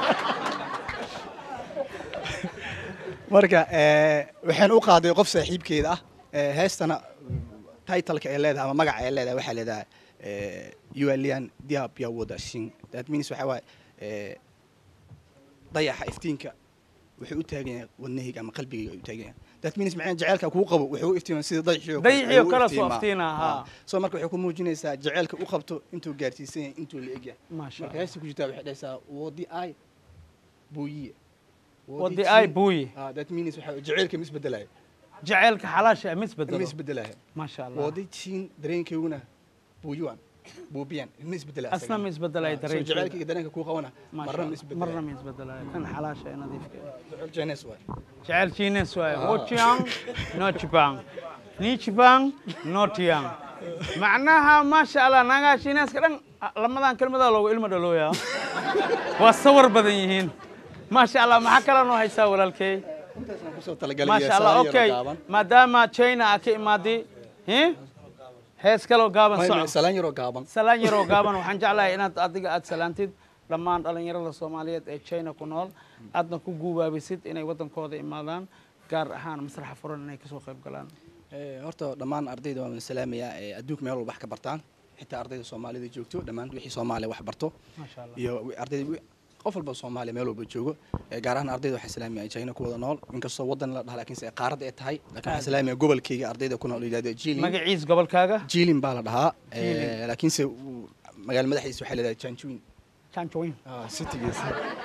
marka eh, waxaan u qaaday qof saaxiibkeeda ah Eh, heestana titleka ay leedahay ama magaca ay leedahay waxaa leedahay eh, yualian diabya wada shin that means waxaa waaye eh, dayaxa iftiinka wuxuu u taagan yahay wadnahayga ama qalbigayga u taagan yahay that means macnaha jaceylka kuu qabo wuxuu u iftiimaa sida dayixii oo Dayixii oo ayuu u kale soo iftiimaa. iftiinaa, haa. Ah. so marka waxay ku muujinaysaa jaceylka u qabto intuu gaarsiisan yahay intuu la egyahay Maasha marka Allah. heesta ku jirtaa waxay dhahaysaa wadi ay buuyiye Wadi ay buuyi. ah that means waxa jaceylka ma isbedelaya jaceylka xalaasha ma ma isbedelo isbedelaya maasha allah wadi tiin dareenkayguna buuyuan buubiyan ma isbedelaya asna ma isbedelaya so dareenkeeda jaceylkayga dareenka kuu qabana Maasha marna ma Allah. isbedelaya marna ma isbedelaya kan xalaasha ee nadiifka ah. jecel jeenes waay jecel chiines waaye wochiang no chipang ni chipang no tiang macnaha maasha allah naagaha chiineeska dhan lamadan kelmadaa loogu ilmo dhalooyaa waa sawir badan yihiin maasha allah maxaa kale noo haysaa walaalkey intaasaan kusoo talagalay maasha allah okay maadaama china aa ka imaaday hi? hees kaloo gaaban soco salaan yaroo gaaban salaan yaroo gaaban waxaan jeclahay inaad adiga aad salaantid dhammaan dhallinyarada soomaaliyeed ee china ku nool aadna ku guubaabisid inay waddankooda imaadaan gaar ahaan masraxa furan inay kasoo qayb galaan Eh, horta dhammaan ardayda waan salaamayaa ee adduunka meel walba wax ka bartaan xitaa ardayda soomaalida joogto dhammaan wixii soomaaliya wax barto maasha allah iyo wi- ardayda wi- qof walba soomaaliya meel walba joogo Eh, gaar ahaan ardayda waxaan salaamaya china ku wada nool inkastoo waddan la dhaha laakiinse ay qaaradda ay tahay laakiin waxaan salaamaya gobolkayga ardayda ku nool yidhahda jilin magaciis gobolkaaga jilin baa la dhahaa Eh, Jilin. laakiinse uu- magaala madaxiisa waxay leedahay janjuin janjoin citygiisa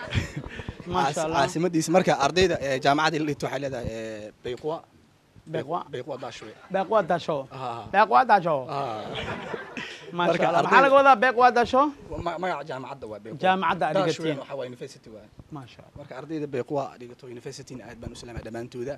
maasha allah caasimadiisa marka ardayda eh, jaamacadda la dhigto waxay leedahay eh, bayqwa Bayqwa. bayqwa daashwe beeqwaa dasho Ah. beeqwaa dasho Ah. maasha Marka allah ardayda- maxaa laga wadaa beeqwaa dasho Ma- magaca jaamacadda waa bayqwa Jaamacadda aad Daashwe dhigateen. waxaa waa university waa maasha allah marka ardayda bayqwa dhigato university aad baan u salaamaya dhammaantooda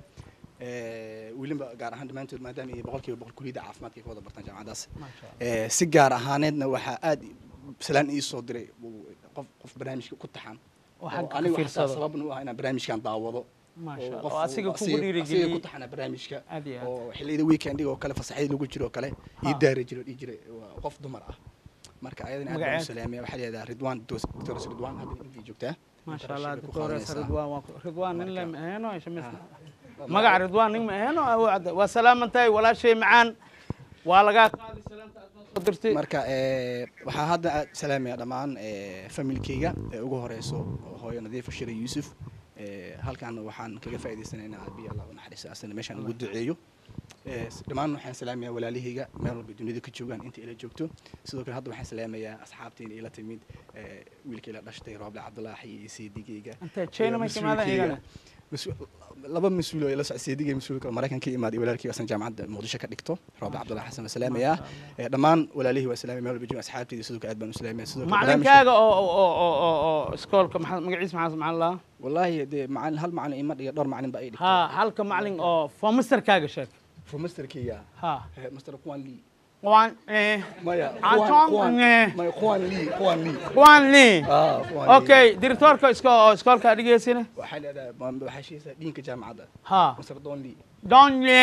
Eh, weliba gaar ahaan dhammaantood maadaama ay boqolkiiba boqol kuliyadda caafimaadka ay ka wada bartaan jaamacadaas maasha allah Eh, si gaar ahaaneedna waxaa aad salaan ii soo diray uu- qof qof barnaamijka ku taxan oo oo xagga ka anigu xataa fiirsado sababna u ah inaan barnaamijkan daawado maasha oo allah qof oo asiga uu- kugu asiga- asiga dhiirigeliyey ku taxana barnaamijka aad iyo aad oo xilliyada weekendiga oo kale fasaxyada lagu jiro oo kale ii Ha. daari jiro dhihi jiray waa qof dumar ah marka ayadana aad baan u Magaceed? salaamaya waxaa leedahay ridwaan doctors ridwaan hadda intii joogtaa maasha allah Internship-ka ku doctores qaadanaysaa. ridwaan waa ku- ridwaan nin le Marka- ma aheno shamis Ah. magaca ridwaan nin ma aheno awo cadda waa salaaman tahay walaashay macaan waa lagaa qaadi salaanta aad noo soo dirtay marka eh, waxaa hadda aad salaamaya dhammaan eh, familkayga ee ugu horeyso hooyo nadiifa shira yuusuf Eh, halkan waxaan kaga faa'iidaysanaynaa abiy allah u naxariisto asana meeshaan ugu duceeyo Eh, s- dhammaan waxaan salaamayaa walaalahayga meel walba dunida ka joogaan inta ila joogto sidoo kale hadda waxaan salaamayaa asxaabtayda ila timid eh, wiilka ila dhashtay rooble cabdulaahi iyo seedigayga intee china iyo may ka imaadeen mas-uulkayga. iyagana mas- laba mas-uul oo ila socda seedigay mas-uulka maraykanka imaaday walaalkii asan jaamacadda muqdisho ka dhigto rooble cabdulaahi xasan waa salaamayaa Eh, dhammaan walaalihii waa salaamaya meel walba joogaan asxaabtayda sidoo kale aad baan u salaamaya sidoo kale barnaamijka- macalinkaaga oo oo oo oo oo iskoolka maxaa magaciis maxaa maxaa la والله دي معلم هل معلم إما دي دور معلم بأيدي ha halka macalin oo fomisterkaaga sheeg في مستر كيا ha مستر قوان لي waan eh ما يا عطان قوان قوان إيه. ما قوان لي قوان لي waan li اه قوان okay directorka isko oo iskoolka dhigeysina وحال هذا وحشي دينك جامعة ده ha مستر دون لي don li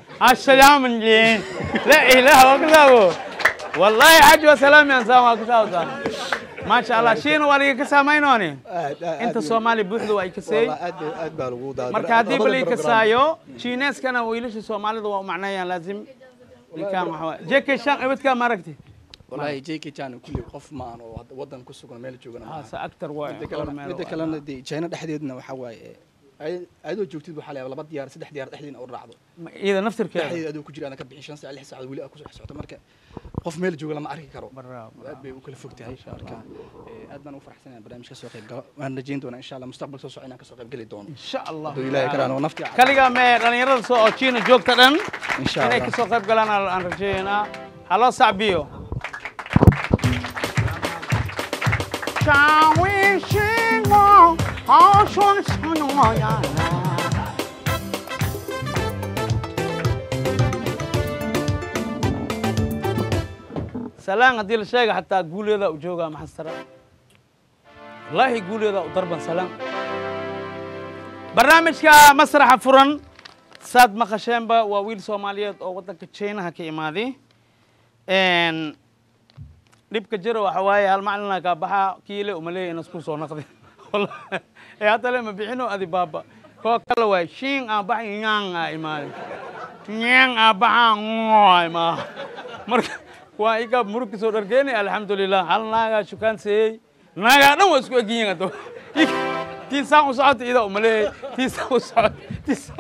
السلام li لا اله الا الله والله حاج وسلام يا سلام كتاوتا ما شاء الله شين ولي كسامينوني انت soomaali buuxdu ay kasay والله أد أد بالوجود marka haddii balii kasaayo jiineskana wiilasha soomaalida waa u macnayaan laazim ninkaan waxa waay jk shan ibadkaa ma aragti والله جيكي كان كل قف ما أنا ودن كسوق ميل جوجنا haase actor waay مدة كلام دي جينا دحديدنا وحواي أيدو جوتيد وحلا لبا ديار سدح ديار دحدين أو رعضو iyada naftirkeeda dhexdeeda aduu ku jira ana ka bixin shan saac lix saacadood weli aa ku socota marka qof meel jooga lama arki karo Bravo, aad bay u kala fog tahay marka eh, aad baan u faraxsanahay barnaamij ka soo qayb galo waan rajayn doonaa insha allah mustaqbal soo socda inaan ka soo qayb geli doono insha allah hadduu ilaahay karaan oo naftii kaligaa mee dhalinyarada soo oo jiina joogta dhan insha inay allah kasoo qayb galaan aan aan rajeeynaa haloo sacbiyo salaan haddii la sheega xataa guuleeda u joogaa maxastara wallaahi guuleeda u darban salaan barnaamijka masraxa furan saad maqasheenba waa wiil soomaaliyeed oo waddanka jinaha ka imaaday Een, dhibka jira waxa waaye hal macalina kaa baxa kiile umaleeya in isku soo naqdi Wallahi, ee hadda le ma bixino adi baaba koo kale waay shiin aan baxa nyaan aa imaaday nyaan aa baxa ngoo imaa marka waa iga murugka soo dhargeeni alxamdulilah hal naagaa shukaan seeyey naagaa dhan waa isku egyihiin hadda tii saan u socota ida umaleeyay tii saan u socota tii saan u socota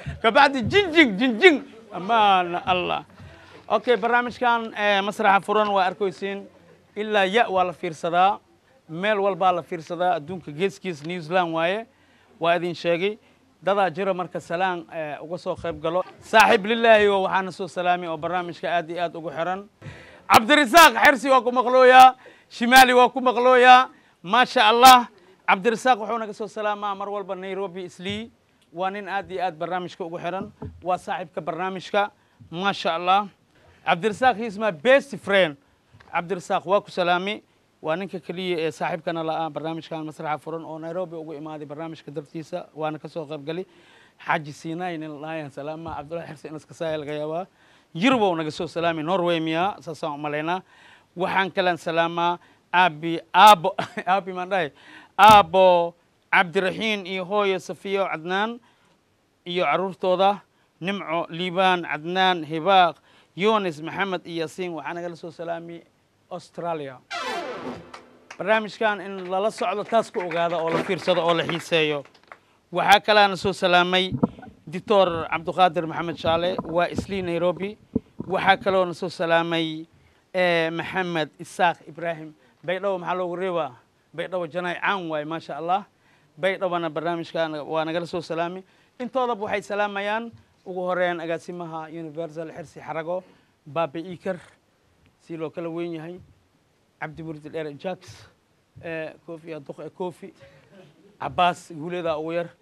kabacdi jinjing jinjing amaana allah okay barnaamijkan eh, masraxa furan waa arkaysiin ilaa ya waa la fiirsadaa meel walbaa la fiirsadaa adduunka geeskiis new zealand waaye waa idin sheegay dadaa jira marka salaan eh, uga soo qayb galo saaxiib lilaahi oo waxaana soo salaamay oo barnaamijka aad iyo aad ugu xiran cabdirasaaq xersi waa ku maqlooyaa shimaali waa ku maqlooyaa maasha allah cabdirasaaq wuxuu naga soo salaamaa mar walba nairobi islii waa nin aad iyo aad barnaamijka ugu xiran waa saaxiibka barnaamijka maasha allah cabdirasaaq he is my best friend cabdirasaaq waa ku salaami waa ninka keliya ee saaxiibkana la-ah barnaamijkan masraxa furan oo nairobi ugu imaaday barnaamijka dartiisa waana kasoo qaybgali xaaji sinai nin lahayan salaama cabdullahi xirsi inaskasaaya laga yaabaa yurbow naga soo salaami norway miya saasaan u malaynaa waxaan kalan salaamaa aabi aabo aabi maan dhahay aabo cabdiraxiin iyo hooyo safiyo cadnaan iyo caruurtooda nimco liibaan cadnaan hibaaq yunis maxamed iyo yaasiin waxaa nagala soo salaami australia barnaamijkan in lala socdo taas ku ogaada oo la fiirsado oo la xiiseeyo waxaa kalaana soo salaamay doctor cabdiqaadir maxamed shaale waa islii nairobi waxaa kaloona soo salaamay eh, maxamed isaaq ibraahim baydhabo maxaa loogu reebaa baydhabo janaay caan waaye maasha allah baydhabana barnaamijkan waa nagala soo salaami intoodaba waxay salaamayaan ugu horeyn agaasimaha universal xirsi xarago baabe iker si loo kala weyn yahay cabdi murdi dheere jax eh, kofi aduq ee kofi cabaas guuleeda ugu yar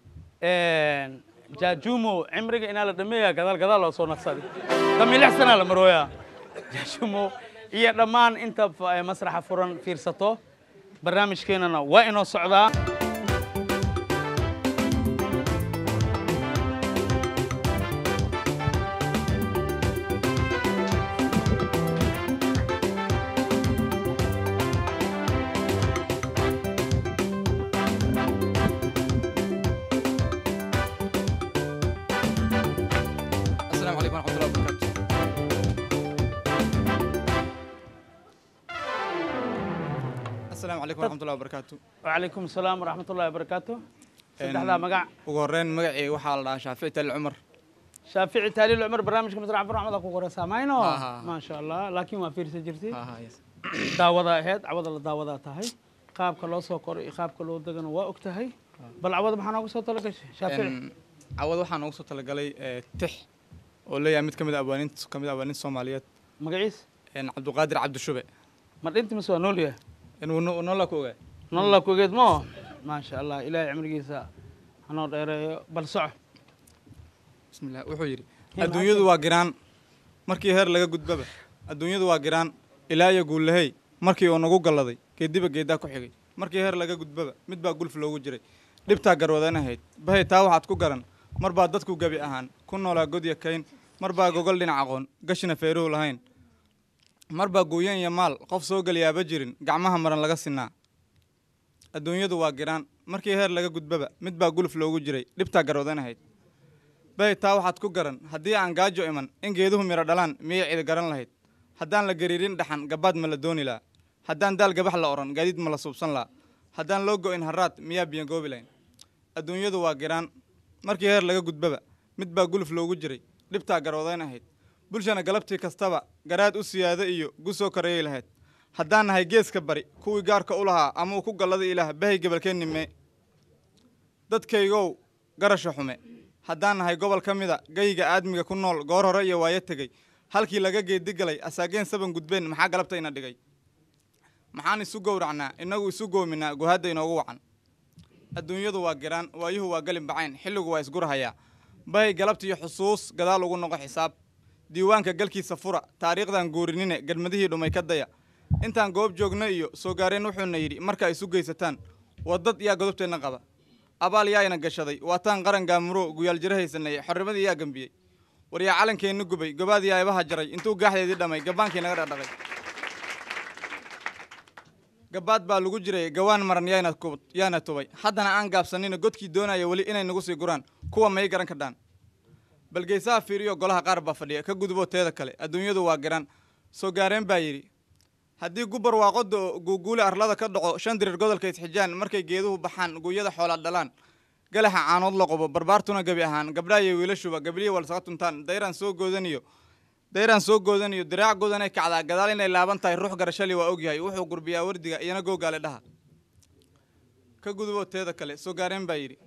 jaajumo cimriga inaa la dhameeya gadaal gadaal loo soo naqsaday dami lix sanaa la marooyaa jaajumo iyo dhammaan inta eh, masraxa furan fiirsato barnaamijkeenana waa inoo socdaa السلام عليكم ورحمة الله وبركاته السلام عليكم ورحمة الله وبركاته وعليكم السلام ورحمة الله وبركاته saddexdaa magac ugu horreyn magacayga waxaa la dhahaa shaafici tali cumar shaafici taaliil cumar barnaamijka masraxa furan axmed ku qoraysaa mayno Ha, ha, ha. maasha allah laakiin waa fiirsan jirtay Ha, ha, yes. daawada ahayd cawada la daawadaa tahay qaabka loo soo koray iyo qaabka loo degana waa og tahay bal cawada maxaa nooga soo talagashay shaafici Een, cawad waxaa noogu soo talagalay eh, tix oo leeyahay mid ka mid a abwaaniinta ka mid a abwaaniinta soomaaliyeed magaciis een, cabdiqaadir cabdishube ma dhinti mise waa nool yahay inuu no- noolaa ku ogaa nolola kugeed mo maasha allah ilaahay cimrigiisa hanoo dheereeyo bal soco bismillah wuxuu yidhi Him adduunyadu waa giraan markii heer laga gudbaba adduunyadu waa giraan ilaa iyo guullahey markii uu nagu galladay geediba geeddaa ku xigay markii heer laga gudbaba mid baa gulf loogu jiray dhibtaa garwadan ahayd bahay taa waxaad ku garan mar baa dadku gebi ahaan ku noolaa godya kayn mar baa gogol dhinac aqoon gashina feeruhu lahayn mar baa guuyan iyo maal qof soo geliyaaba jirin gacmaha maran laga sinaa adduunyadu waa giraan markii heer laga gudbaba mid baa guluf loogu jiray dhibtaa garwadan ahayd bay taa waxaad ku garan haddii aan gaajo iman in geeduhu midho dhalaan miyay cidi garan lahayd haddaan la gariirin dhaxan gabaad ma la dooni laha haddaan daal gabax la odhan gaadiid ma la suubsan laha haddaan loo go'in harraad miyaa biyangoobi lahayn adduunyadu waa giraan markii heer laga gudbaba mid baa guluf loogu jiray dhibtaa garwadayn ahayd bulshana galabtii kastaba garaad u siyaado iyo gu soo koreeyay lahayd haddaan nahay geeska bari kuwii gaarka u lahaa ama uu ku gallada ilaah bahay gebalkeenni mee dadkaygow garasha xume haddaan nahay gobol ka mida gayga aadmiga ku nool goor hore iyo waayo tegey halkii laga geedi galay asaageen saban gudbeen maxaa galabta ina dhigay maxaan isu gowracnaa innagu isu goominaa guhadda inoogu wacan adduunyadu waa giraan waayuhu waa galin bacayn xilligu waa isgurhayaa bahay galabtiiyo xusuus gadaal ugu noqo xisaab diiwaanka galkiisa fura taariikhdan guurinine gadmadihii dhumay ka daya intaan goob joogno iyo soo gaareen wuxuuna yidhi markaa isu geysataan wadad yaa godobteenna qaba abaal yaa ina gashaday waataan qaran gaamuro guyaal jiro haysanay xornimadii yaa gambiyey waryaa calankeenna gubay gobaadii aybaha jaray intuu gaaxdeedii dhamay gabaankii naga dhadhaqay gabaad baa lagu jiray gawaan maran yaana kub- yaana tubay haddana aan gaabsanina godkii doonaya weli inay nagu sii guraan kuwa may garan kadhaan balgeysaha fiiriyo golaha qaar baa fadhiya ka guduboo teeda kale adduunyadu waa garan soo gaareen baa yidhi haddii gubar waaqoda guuguule arlada ka dhaco shan dirir godolka isxijaan markay geeduhu baxaan guuyada xoolaa dhalaan galaxa caanood la qobo barbaartuna gebi ahaan gabdhaha iyo wiilashuba gabliya walsaga tuntaan dayraan soo goodaniyo dayraan soo goodaniyo diraac goodanay kacdaa gadaal inay laaban tahay ruux garashali waa ogyahay wuxuu gurbiyaa wardiga iyana googaale dhaha ka guduboo teeda kale soo gaareen baa yidhi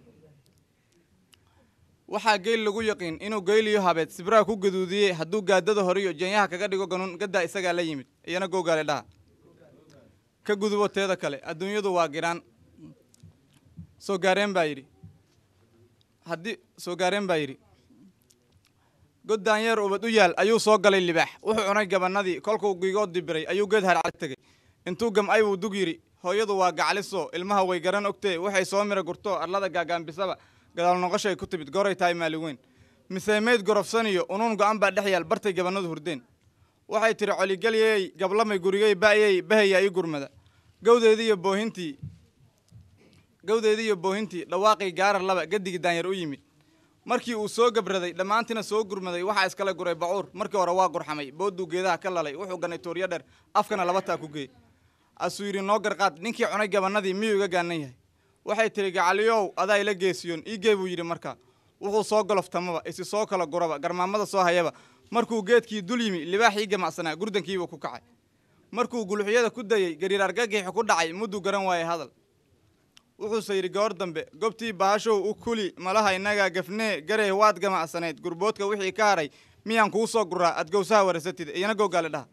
waxaa geyl lagu yaqiin inuu geyliyo habeed sibraha ku gaduudiyey hadduu gaadada horiyo jeenyaha kaga dhigo ganuun gaddaa isagaa la yimid iyana googaale dhaha ka guduboo teeda kale adduunyadu waa giraan soo gaareen baa yidhi haddii soo gaareen baa yidhi god daanyeer ubad u yaal ayuu soo galay libaax wuxuu cunay gabannadii kolkuu gigood dibiray ayuu geed harcag tegey intuu gam'ay buu dug yidhi hooyadu waa gacliso ilmaha way garan ogtee waxay soo mira gurto arlada gaagaambisaba gadaal noqoshay ku timid goray tahay maalin weyn mise meyd gorofsaniyo unuun go'an baa dhex yaal bartay gabannadu hurdeen waxay tidhi coligalyey gablamay gurigey ba'yey bahaya ii gurmada gawdeedii iyo boohintii gawdeedii iyo boohintii dhawaaqii gaarar laba gadigii daanyar u yimid markii uu soo gabraday dhammaantiina soo gurmaday waxaa iskala guray bacuur markii hore waa gurxamay booduu geedaha ka lalay wuxuu ganay tuuryo dheer afkana laba taa ku geey asuu yidhi noo garqaad ninkii cunay gabannadii miyuu iga gaanan yahay waxay tidhi gacaliyow adaa ila geesiyoon ii gee buu yidhi markaa wuxuu soo goloftamaba isi soo kala guraba garmaamada soo hayaba markuu geedkii dul yimi libaaxii gamacsanaa gurdankiibuu ku kacay markuu guluxyada ku dayey gariir argagixi ku dhacay mudduu garan waayay hadal wuxuuse yidhi goor dambe gobtii baashow u kuli malaha innagaa gafnee garey waad gamacsanayd gurboodka wixii ka haray miyaan kuu soo guraa aad gowsaha warasatid iyana googaale dhaha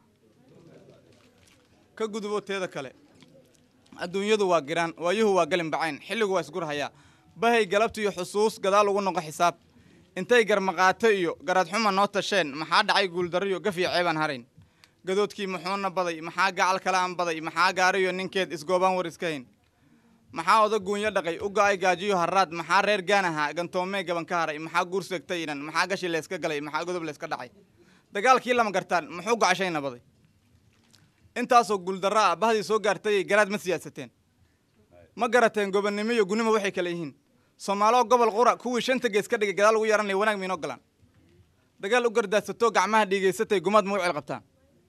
ka guduboo teeda kale adduunyadu waa giraan waayuhu waa galin bacayn xilligu waa isgurhayaa bahay galabtiiyo xusuus gadaal ugu noqo xisaab intay garmaqaato iyo garadxuma noo tasheen maxaa dhacay guuldarriyo gafiyo ceebaan harayn gadoodkii muxuuna baday maxaa gacal kale aan baday maxaa gaariyo ninkeed isgoobaan war iska hayn maxaa oda guunyo dhaqay u go'ay gaajiyo harraad maxaa reer gaan ahaa gantoomee gaban ka haray maxaa guur seegtay inan maxaa gashi layska galay maxaa godob layska dhacay dagaalkii lama gartaan muxuu gocashayna baday intaasoo guuldarro ah bahdii soo gaartayay garaad ma siyaasateen ma garateen gobonnimo iyo gunimo waxay kale yihiin soomaaloo gobol qura kuwii shanta gees ka dhigay gadaal ugu yaranaya wanaag miinoo galaan dagaal u gardaadsato gacmaha dhiigaysatay gumaad ma u cel qabtaan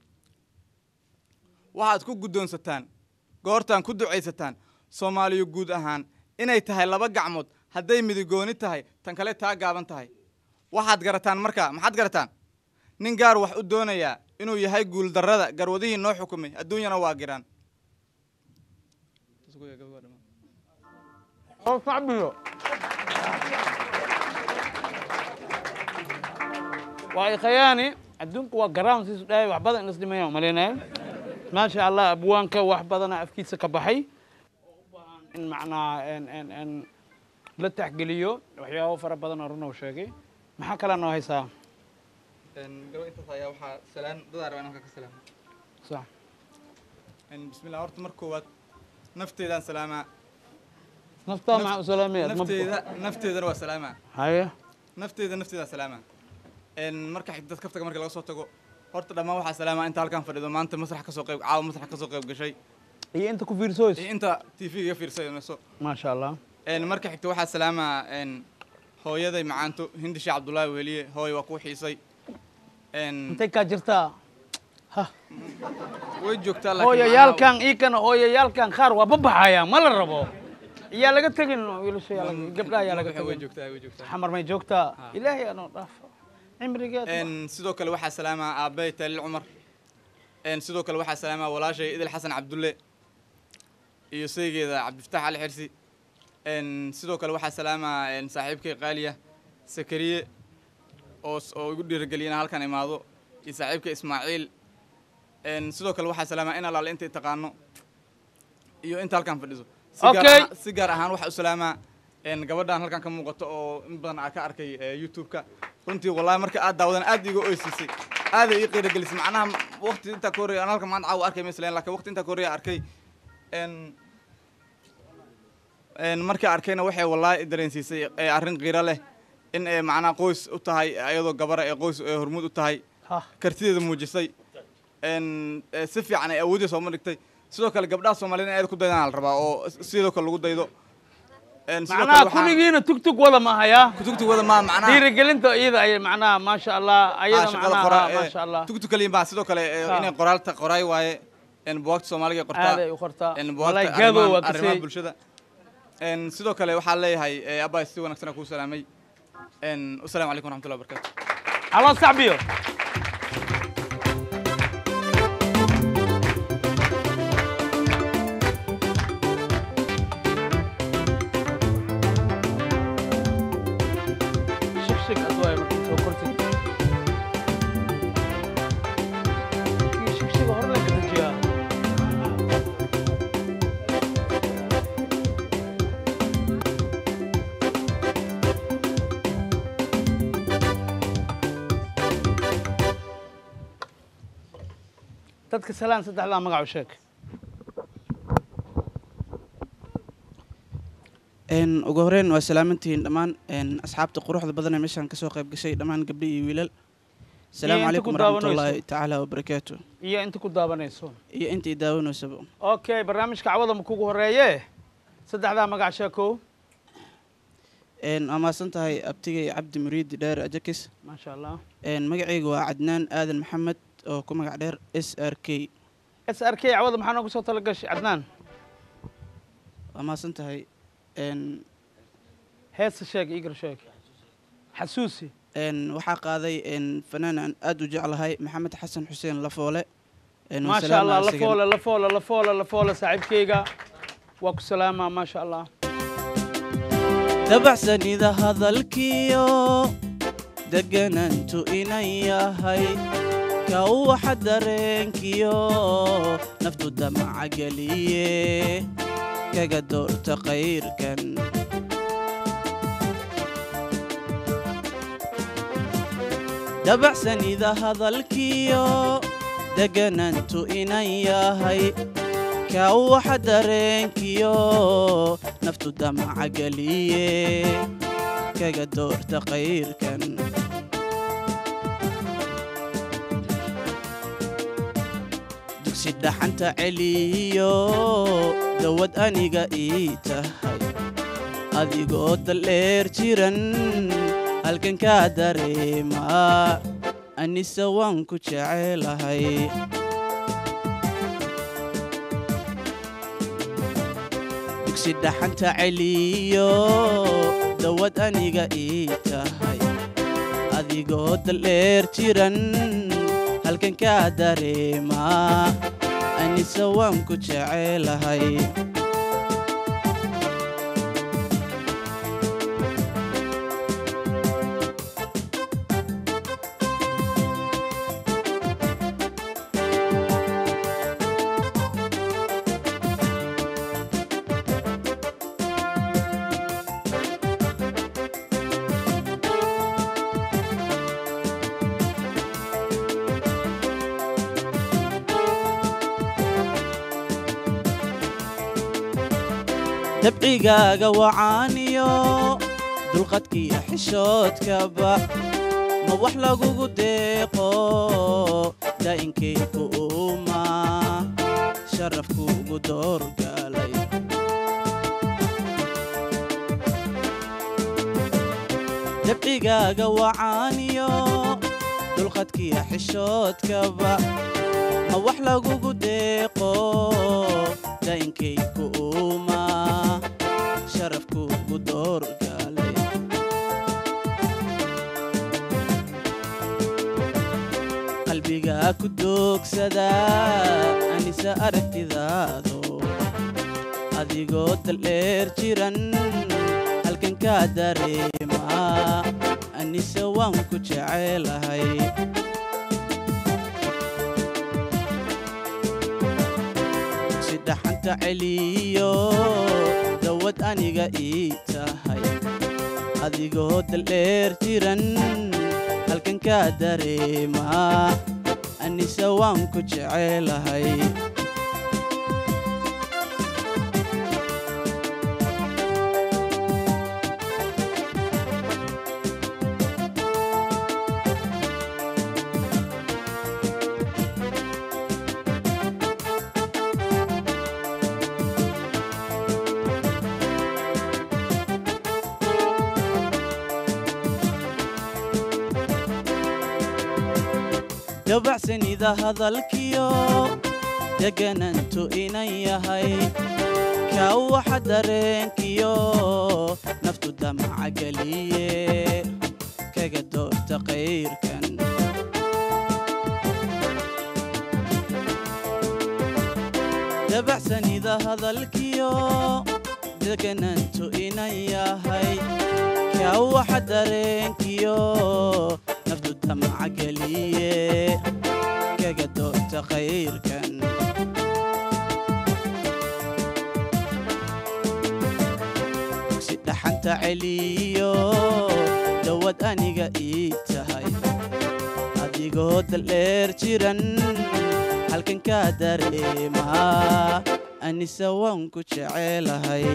waxaad ku guddoonsataan goortaan ku ducaysataan soomaaliya guud ahaan inay tahay laba gacmood hadday midigooni tahay tan kale taa gaaban tahay waxaad garataan markaa maxaad garataan nin gaar wax u doonayaa inuu yahay guuldarrada garwadihii noo xukumay adduunyana waa giraan waa ikhayaani adduunku waa garaan siisu dhahay wax badan inas dhimayaan umalaynaya maasha allah abwaanka wax badana afkiisa ka baxay in macnaa en en en la taxgeliyo waxyaabo fara badan oo run uu sheegay maxaa kale noo haysaa gaba intaas ayaa waxaa salaan dadaa rabaa inaan ka salaamo sax bismillah horta mar koowaad nafteedaan salaamaa naftaa maxaa u salaamaya nafteeda nafteedana waa salaamaa haye nafteeda nafteedaan salaamaa marka xigdad kaftaga marka laga soo tago horta dhammaan waxaa salaamaa inta halkan fadhido maanta masrax kasoo qayb caawa masrax kasoo qayb gashay iyo inta ku fiirsoys iyo inta t v iga fiirsanayso maasha allah marka xigta waxaa salaamaa hooyaday macaanto hindi sheekh cabdullaahi weliye hooy waa kuu xiisay intay kaa jirtaa way joogtaa laakiin hooyayaalkan iikana hooyayaalkan qaar waa babaxaya ma la rabo yaa laga tegin wiilasha yaa laga- gabdhaha yaa laga macnaha way tegin joogtaa way joogtaa xamar may joogtaa ilaahay anoo dhaafo cimrigeed Een, sidoo kale waxaa salaamaa aabbay taliil cumar Een, sidoo kale waxaa salaamaa walaashay idil xasan cabdulle iyo saygeeda cabdifataax ali xirsi Een, sidoo kale waxaa salaamaa een, saaxiibkay qaaliya sakariye oo s- oo igu dhiirigeliyana halkan imaado iyo saaxiibkay ismaaciil Een, sidoo kale waxaa salaamaa in allaale intay taqaano iyo inta halkan fadhiso Si gaar Okay. ahaan- si gaar ahaan waxaa u salaamaa een, gabadhan halkan ka muuqato oo in badan aa ka arkay ee, youtube-ka runtii wallahi marka aad daawadan aad iga oysiisay aaday ii qiiragelisay macnaha waqti intaa ka horreeya aan halkan maanta caawa arkay masalan laakiin waqti intaa ka horreeya arkay een een markii arkayna waxay wallahi i dareensiisay ee arrin qiiro leh in ay macnaha qoys u tahay iyadoo gabara ee qoys ee hormuud u tahay Ha. kartideeda muujisay een ee si fiican ay awoodii sooma dhigtay sidoo kale gabdhaha Soomaaliyeed in ay ku daydaan la rabaa oo sidoo kale lagu daydo een sidoo macnaha kale waxaan kulligiina tugtug wada ma hayaa kutugtugada ma macnaha dhiirigelinta iyada ay macnaha maasha allah ayada shaqada qoraa macnaha maasha allah tugtu kaliya baa sidoo kale ee, Ha. inay qoraalta qoraay waaye in buugta Soomaaliga ay qortaa aaday u qortaa in wallahi buugta gaabo waa arrimaha arrimaha kasay bulshada Een, sidoo kale waxaan leeyahay ee, abbaa si wanaagsan aan kuu salaamay Een, wasalaamu calaykum waraxmatullahi wabarakaatu haloo sacbiyo shigshig adwaay markii soo kortid kii shigshiga hore la kadajiyaa dadka salaan saddexdaa magac u sheeg Een, ugu horreyn waa salaamantihiin dhammaan een, asxaabta quruxda badan ee meeshaan kasoo qayb gashay dhammaan gabdho iyo wiilal asalaamu inta calaykum ku waraxmatullaahi daawanayso. tacaala wabarakaatu iyo inta ku daabanayso iyo intii daawanaysaba okay barnaamijka cawada ma kugu horeeye saddexdaa magac sheekow Een, waa mahadsan tahay abtigay cabdi muriidi dheer ajakis maasha allah Een, magacaygu waa cadnaan aadan maxamed oo ku magac dheer s r k s r k cawada maxaa noogu soo talagashay cadnaan waa mahadsan tahay Een, heesa sheeg igar sheeg xasuusi een, waxaa qaaday een, fanaan aan aad u jeclahay maxamed xasan xuseen lafoole Een, waan maasha allah salaamaa la isagan. foole la foole la foole la foole saaxiibkayga waa ku salaamaa maasha allah dabacsanida hadalkiyo deganantu inan yahay ka waxa dareenkiyo naftu damaca geliye kaga doorta qayrkan dabacsanida hadalkiyo deganantu inan yahay ka waxa dareenkiyo naftu damaca geliye kaga doorta qayrkan dugsi dhaxanta celiyo dawad aniga ii tahay adigoo daldheer jiran halkan kaa dareemaa anise waan ku jecelahay dugsi dhaxanta celiyo dawad aniga ii tahay adigoo daldheer jiran halkan kaa dareemaa anise waan ku jecelahay dabcigaaga wacaaniyo dulqadkiiyo xishoodkaba ma wax lagugu deeqo daa'inkayku uuma sharafkuugu doorgalay dabcigaaga wacaaniyo dulqadkiiyo xishoodkaba ma wax lagugu deeqo daa'inkayku uuma sharafkuugu doorgalay qalbigaa ku doogsada anise aragtidaado adigoo daldheer jiran halkan kaa dareemaa anise waan ku jecelahay si dhaxanta celiyo dawad aniga ii tahay adigoo daldheer jiran halkan kaa dareemaa anise waan ku jecelahay dabacsanida hadalkiyo deganantu inan yahay kaa waxa dareenkiyo naftu damaca geliye kaga doorta qayrkan dabacsanida hadalkiyo deganantu inan yahay kaa waxa dareenkiyo naftu damaca geliye kaga doorta qayrkan dugsi dhaxanta celiyo dawad aniga ii tahay adigoo daldheer jiran halkan kaa dareemaa anise waan ku jecelahay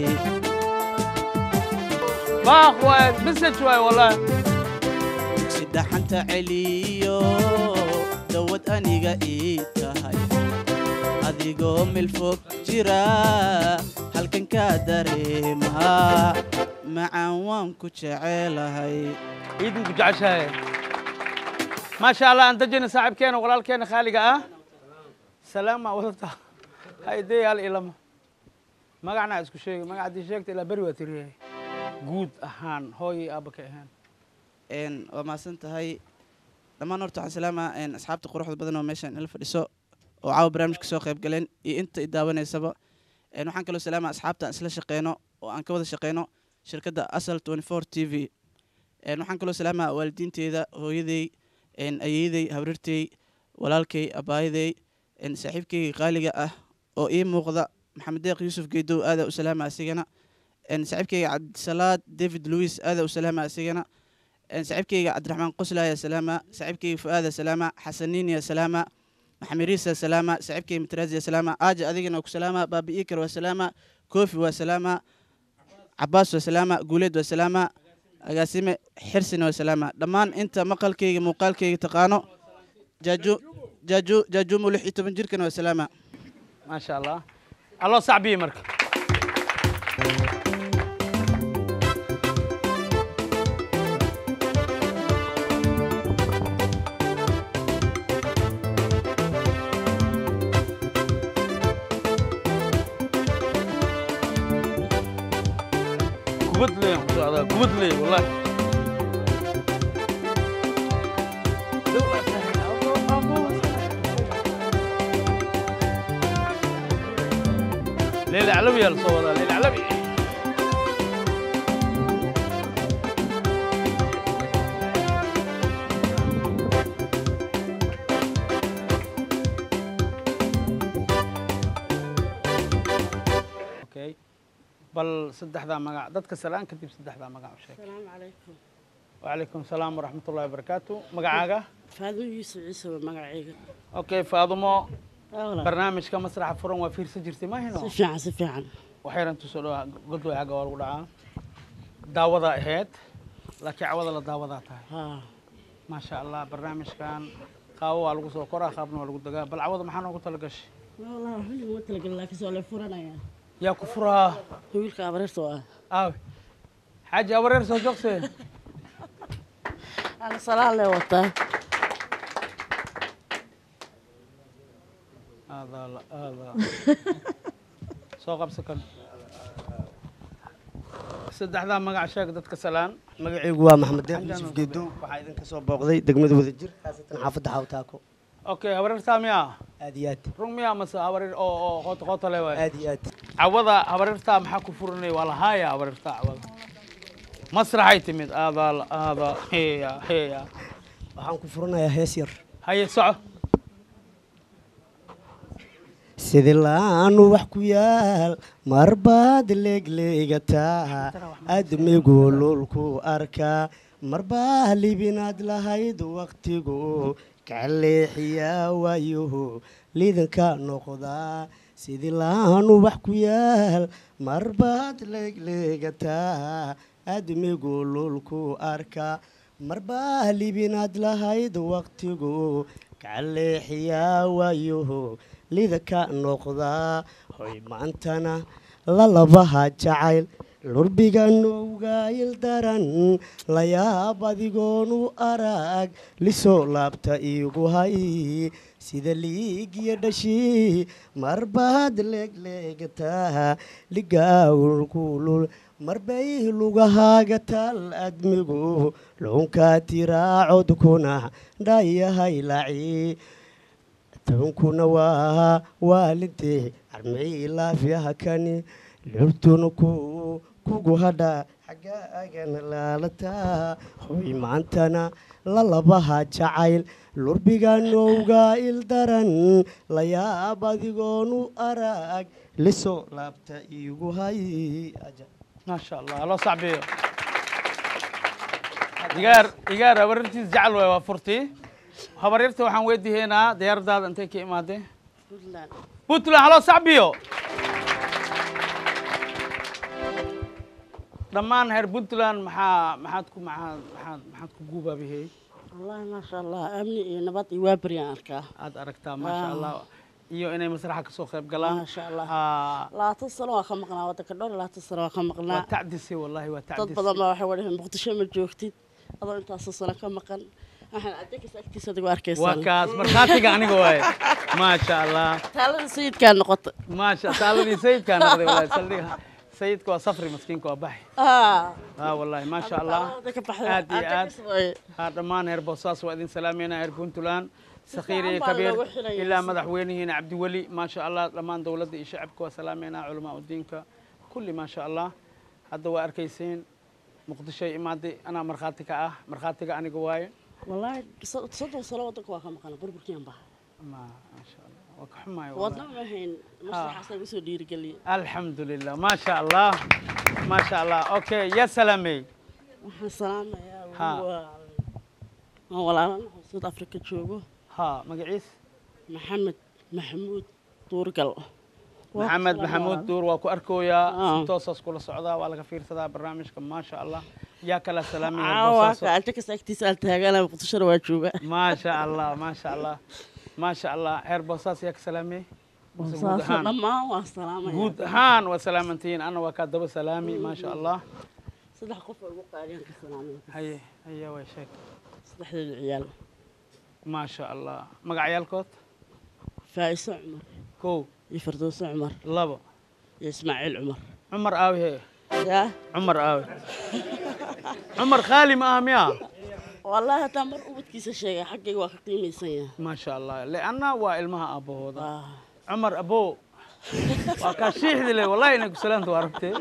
baaq waay message waay wallahi dugsi dhaxanta celiyo dawad aniga ii tahay adigoo milfog jira halkan kaa dareemaa macaan waan ku jecelahay ciidinku jeceshahay maasha allah aan dajina saaxiibkeena walaalkeena khaaliga ah salaama wadata haydee hal ilama magacnaa isku sheegi magac haddii sheegta ilaa beri waa tiriyahay guud ahaan hooyay aabba ka ahaan een waa mahadsan tahay dhammaan horta waxaan salaamaa een asxaabta quruxda badan oo meeshaan ila fadhiso oo caawa barnaamijka soo qayb galeen iyo inta i daawanaysaba een waxaan kaloo salaamaa asxaabta aan isla shaqeyno oo aan ka wada shaqeyno shirkadda asal 24 t v een waxaan kaloo salaamaa waalidiinteeda hooyaday een ayeeyaday habrirtay walaalkay abaayaday een saaxiibkayga qaaliga ah oo ii muuqda maxamed deeq yuusuf geedow aadaa u salaama asigana een saaxiibkayga cabdisalaad david louis aadaa u salaama asigana een saaxiibkayga cabdiraxmaan qoslaaya salaama saaxiibkayga fu'aada salaama xasaniiniya salaama maxamiriisa salaama saaxiibkayga matraaziya salaama aaja adigana waa ku salaama baabi iikar waa salaama koofi waa salaama cabaas waa salaama guuleed waa salaama agaasime xirsina waa salaama dhammaan inta maqalkayga muuqaalkayga taqaano jaaju jaaju jaajuumo lix iyo toban jirkana waa salaama maasha allah alloo sacbiye marka kubad leeyan ku socdaa kubad leey wallahi ليلى علوي يا صورة ليلى علوي اوكي بل صدح ذا مقع دتك سلام كتب صدح ذا مقع وشيك السلام عليكم وعليكم السلام ورحمة الله وبركاته مقعاقة فاذو يوسف عيسى مقعيga اوكي فاضمو أولا. برنامج كمسرح فرن وفير سجرتي ما هنا si fiican si fiican waxayran tusoo dhawaa godway xagga waa lagu dhacaa daawadaa ahayd laakiin cawada la daawadaa tahay haa maasha allah barnaamijkan qaabo waa lagu soo koraa qaabna waa lagu dagaa bal cawada maxaa noogu tala gashay والله xilli uma talagelin laakiin soo la furanaya yaa ku furaa wiilka abareerta oo ah aawe xaaji abareer soo joogse ana salaan lee wataa aadaa la aadaa soo qabsa kan saddexdaa magac sheeg dadka salaan magacaygu waa maxamed deeq yuusuf geedow waxaa idinka soo booqday degmada wadajir khaasatan xaafadda xawtaako okay habareertaa miyaa aad iyo aad run miyaa mase habareer oo oo qoota qoota le waay aad iyo aad cawada habareertaa maxaa ku furanay waa lahaaya habareertaa cawada masraxay timid aadaa la aadaa heya heya waxaan ku furanayaa hees yar haye soco sidi laanu wax ku yaal marbaad leegleegataa admigu lulku arkaa marbaa libinaad lahayd waktigu kaleexiyaa waayuhu lidanka noqdaa sidi laanu wax ku yaal marbaad leegleegataa admigu lulku arkaa marbaa libinaad lahayd waktigu kaleexiyaa waayuhu lidanka noqdaa hoy maantana lalabaha jacayl lurbiganowgaayil daran layaab adigoonu arag lisoo laabta iigu hay sida liigiyo dhashii marbaad leegleegataa ligaawlkulul marbay lugahaaga tal admigu luunkaa tiraacodkuna dhayahay laci tunkuna waa waalintee armay laafyaha kani lurtuna ku kugu hadha xaggaagan laalataa hoy maantana lalabaha jacayl lurbiganowga il daran layaab adigoonu arag lisoo laabta iigu hay maasha allah loo sacbiyo igaar igaar habaryartiis jecel waay waa furtii habaryarta waxaan weydiihaynaa diyaaradaada intay ka imaadeen puntland haloo sacbiyo dhammaan reer puntland maxaa maxaad ku maxaad maxaad maxaad ku guubaabihey wallaahi maasha allah amni iyo nabad iyo waa beryaan arkaa aad aragtaa maasha allah iyo inay masraxa kasoo qayb galaan maasha allah Ah, labaatan sano waa ka maqnaa waddanka dhowr iyo labaatan sano waa ka maqnaa waa tacdisay wallahi waa dad tacdisay badan baa waxay wadhahen muqdisho ma joogtid adoo intaasoo sano ka maqan waxaan adeegas agtiisa adigu arkaysan waa kaas markhaatiga aniga waaye maasha allah taalada sayidkaa noqota maasha taaladii sayidkaa noqday wallahi saldhiga sayidka waa safri maskiinka waa baxi Ah. ها والله ما شاء الله taalada ka baxday aad iyo aad aad ها dhammaan heer boosaas waa idin salaamayna heer puntland sakhiir iyo fiican baa kabiir loogu xidhayaa. ilaa madaxweynihiina cabdiweli ma sha allah dhammaan dowladda iyo shacabka waa salaamayna culamaa udiinka kulli ma sha allah hadda waa arkaysiin muqdishoy imaaday anaa markhaati ka ah markhaatiga aniga waaye wallaahi so- soddon sano waddanka waa ka maqana burburkiyan baha ma sha allah waa ka xumaay wadna ma ahayn maslaxaas lagu soo dhiirigeliyey alxamdu lilah ma sha allah ma sha allah okay ya salaamey waxaan salaamayaa Ha. waa waan walaalanahay south africa joogo ha magaciis maxamed maxamuud duurgal Waa maxamed ku maxamuud salaam duur waa ku arkooyaa Ah. si toosaas kula socdaa waa laga fiirsadaa barnaamijka maasha allah yaa kala salaamaya caawa boosaaso ka ajakas agtiisa aan taagana muqdishona waa jooga maasha allah maasha allah maasha allah heer boosaas yaa ka salaamiyey Mise guud boosaaso ahaan? dhammaan waa salaamaya guud ahaan waa salaamantihiin ana waa kaa daba salaami maasha allah saddex qof oo ugu qaadiyaan ka salaamaya haye haye way sheeg saddexdeeda ciyaal maasha allah magacyaalkood faa'iso cumar kow iyo fardowso cumar labo iyo ismaaciil cumar cumar aawi hee yaa cumar aawi cumar khaali ma aha miya wallaahi hataa mar ubadkiisa sheegay xaggayga waa ka qiimaysan yahay maasha allah leanna waa ilmaha aabbahooda cumar abo waa kaa shiixdi le wallahi inay ku salaamta waa aragtee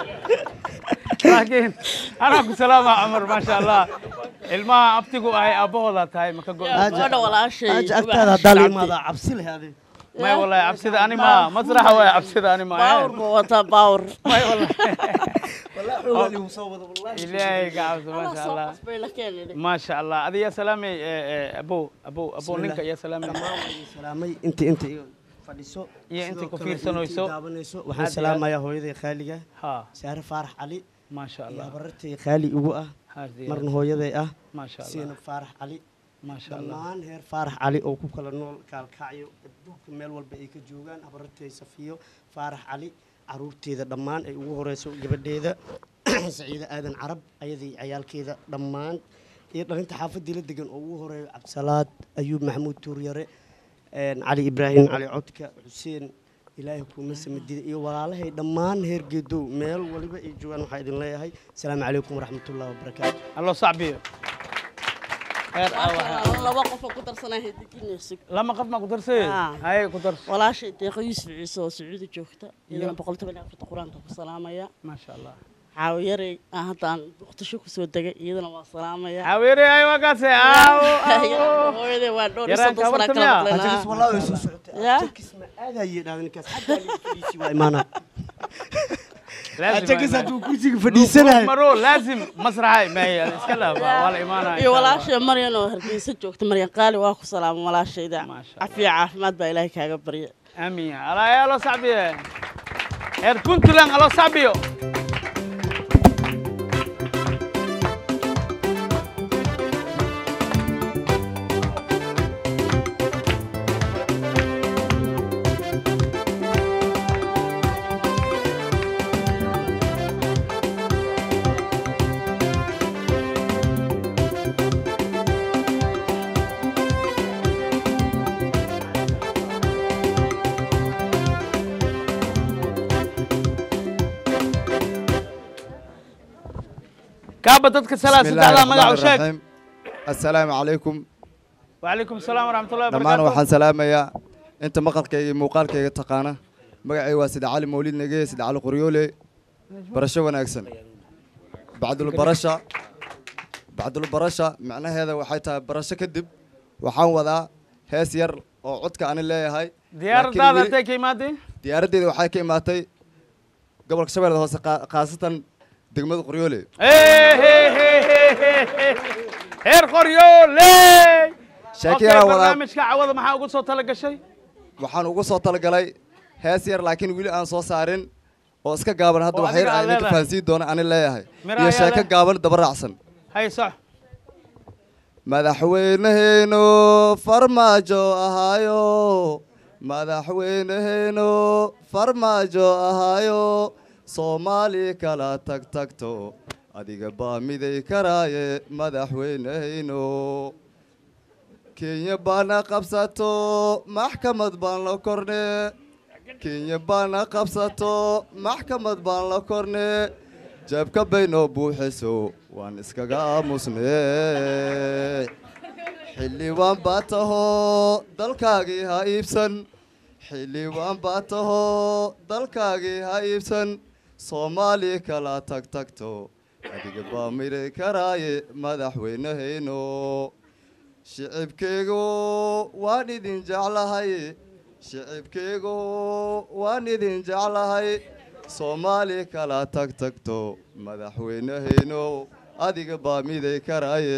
laakiin anaa ku salaama cumar maasha allah ilmaha abtigu ahay aabbahoodaa tahay maka go gabadha walaashay aaj agtaada haddaa la imaadaa cabsi leh ade may wallahi cabsida ani ma masraxa waay cabsida ani ma baawur ma wataa baawur may wallahi ogaali uu soo wada wallahi ilaahay ka cabso maasha soo allah qasbay la keenay maasha allah adi yaa salaamay abo abo abo ninka yaa salaamay salaamay inta inta iga fadhiso Iyo inta sidoo ku kale fiirsanayso. intii daawanayso Aad waxaan iyo salaamayaa hooyaday khaaliga ha saare faarax cali maasha iyo allah habarartay khaali ugu ah Aad iyo marna aad. hooyaday ah maasha allah siina faarax cali maasha allah dhammaan heer faarax cali oo ku kala nool kaalkacyo adduunka meel walba ay ka joogaan habarartay safiyo faarax cali caruurteeda dhammaan ay ugu horeyso gabadheeda saciide aadan carab ayadii cayaalkeeda dhammaan iyo dhalinta xaafadii la degan oo ugu horeeyo cabdisalaad ayuub maxamuud tuuryare een, cali ibraahim cali codka xuseen ilaahay kuuma samadida iyo walaalahay dhammaan heer geedow meel waliba ay joogaan waxaa idin leeyahay asalaamu calaykum waraxmatullahi wabarakaatu allo sacbiyo heer aa waxaa- laba qof oo ku darsanaa hediginayso lama qof ma ku darsay Ah. haye ku darso walaashay deeqo yuusuf ciise oo sacuudi joogta Iyo- iyadana boqol toban iyo afarta qur-aanka ku salaamaya maasha allah caawiyarey aan haddaan muqdisho kusoo degay iyadana waa salaamaya haweere ay wakaase aawo Iyadana hooyaday waa dhowr iyo Yaraan soddon sana kabarta kala miyaa? maqlaynaa. ajagas wallahi way soo socotay Ya? ajagas ma aadaye dhahda ninkaas xaggaa liiga fadhiisi waa imaanaa Laazim ajagas waa hadduu kursiga fadhiisanayo maro laazim masraxay may iska dhaaf waa la imaanaya iyo walaashay maryan oo hargeysa joogta maryan qaali waa ku salaama walaashayda Maasha cafiya caafimaad baa ilaahay kaaga barya amiin alaa yaa loo sacbiye heer puntland aloo sacbiyo kaaba dadka salaa بسم الله saddexdaa magac u الرحمن sheeg الرحيم السلام عليكم وعليكم السلام ورحمة الله dhammaan وبركاته waxaan salaamayaa inta maqalkayga iyo muuqaalkayga taqaana magacay waa sida cali mawlid nege sida cali qoryoole barasho wanaagsan bacdulbarasha bacdulbarasha macnaheeda waxay tahay barasho kadib waxaan wadaa hees yar oo codka ani leeyahay diyaaradaada laakiin weli- intay ka imaadeen diyaaraddeeda waxay ka imaatay gobolka shabeellada hoose qaa- khaasatan degmada qoryoole heer qoryoole Sheeko Okay, yaraa wadaa- barnaamijka cawada maxaa ugu soo tala gashay waxaan ugu soo talagalay hees yar laakiin weli aan soo saarin oo iska gaaban hadda Oo wax yar adiga aad aan idinka leedahay. fahansiin doona ani leeyahay Mira iyo ayaa sheeko leh. gaaban daba raacsan hay sox madaxweyneheyno farmaajo ahaayo madaxweyneheyno farmaajo ahaayo soomaali kala tag tagto adiga baa miday karaaye madaxweyneheyno kenya baana qabsato maxkamad baan la korne kenya baana qabsato maxkamad baan la korne jeebka baynoo buuxiso waan iskaga aamusne xildhibaan baa tahoo dalkaagii ha iibsan xildhibaan baa tahoo dalkaagii ha iibsan soomaali kala tag tagto adiga baa miray karaaye madaxweynehayno shicibkeygu waan idin jeclahay shicibkeygu waan idin jeclahay soomaali kala tag tagto madaxweynehayno adiga baa miday karaaye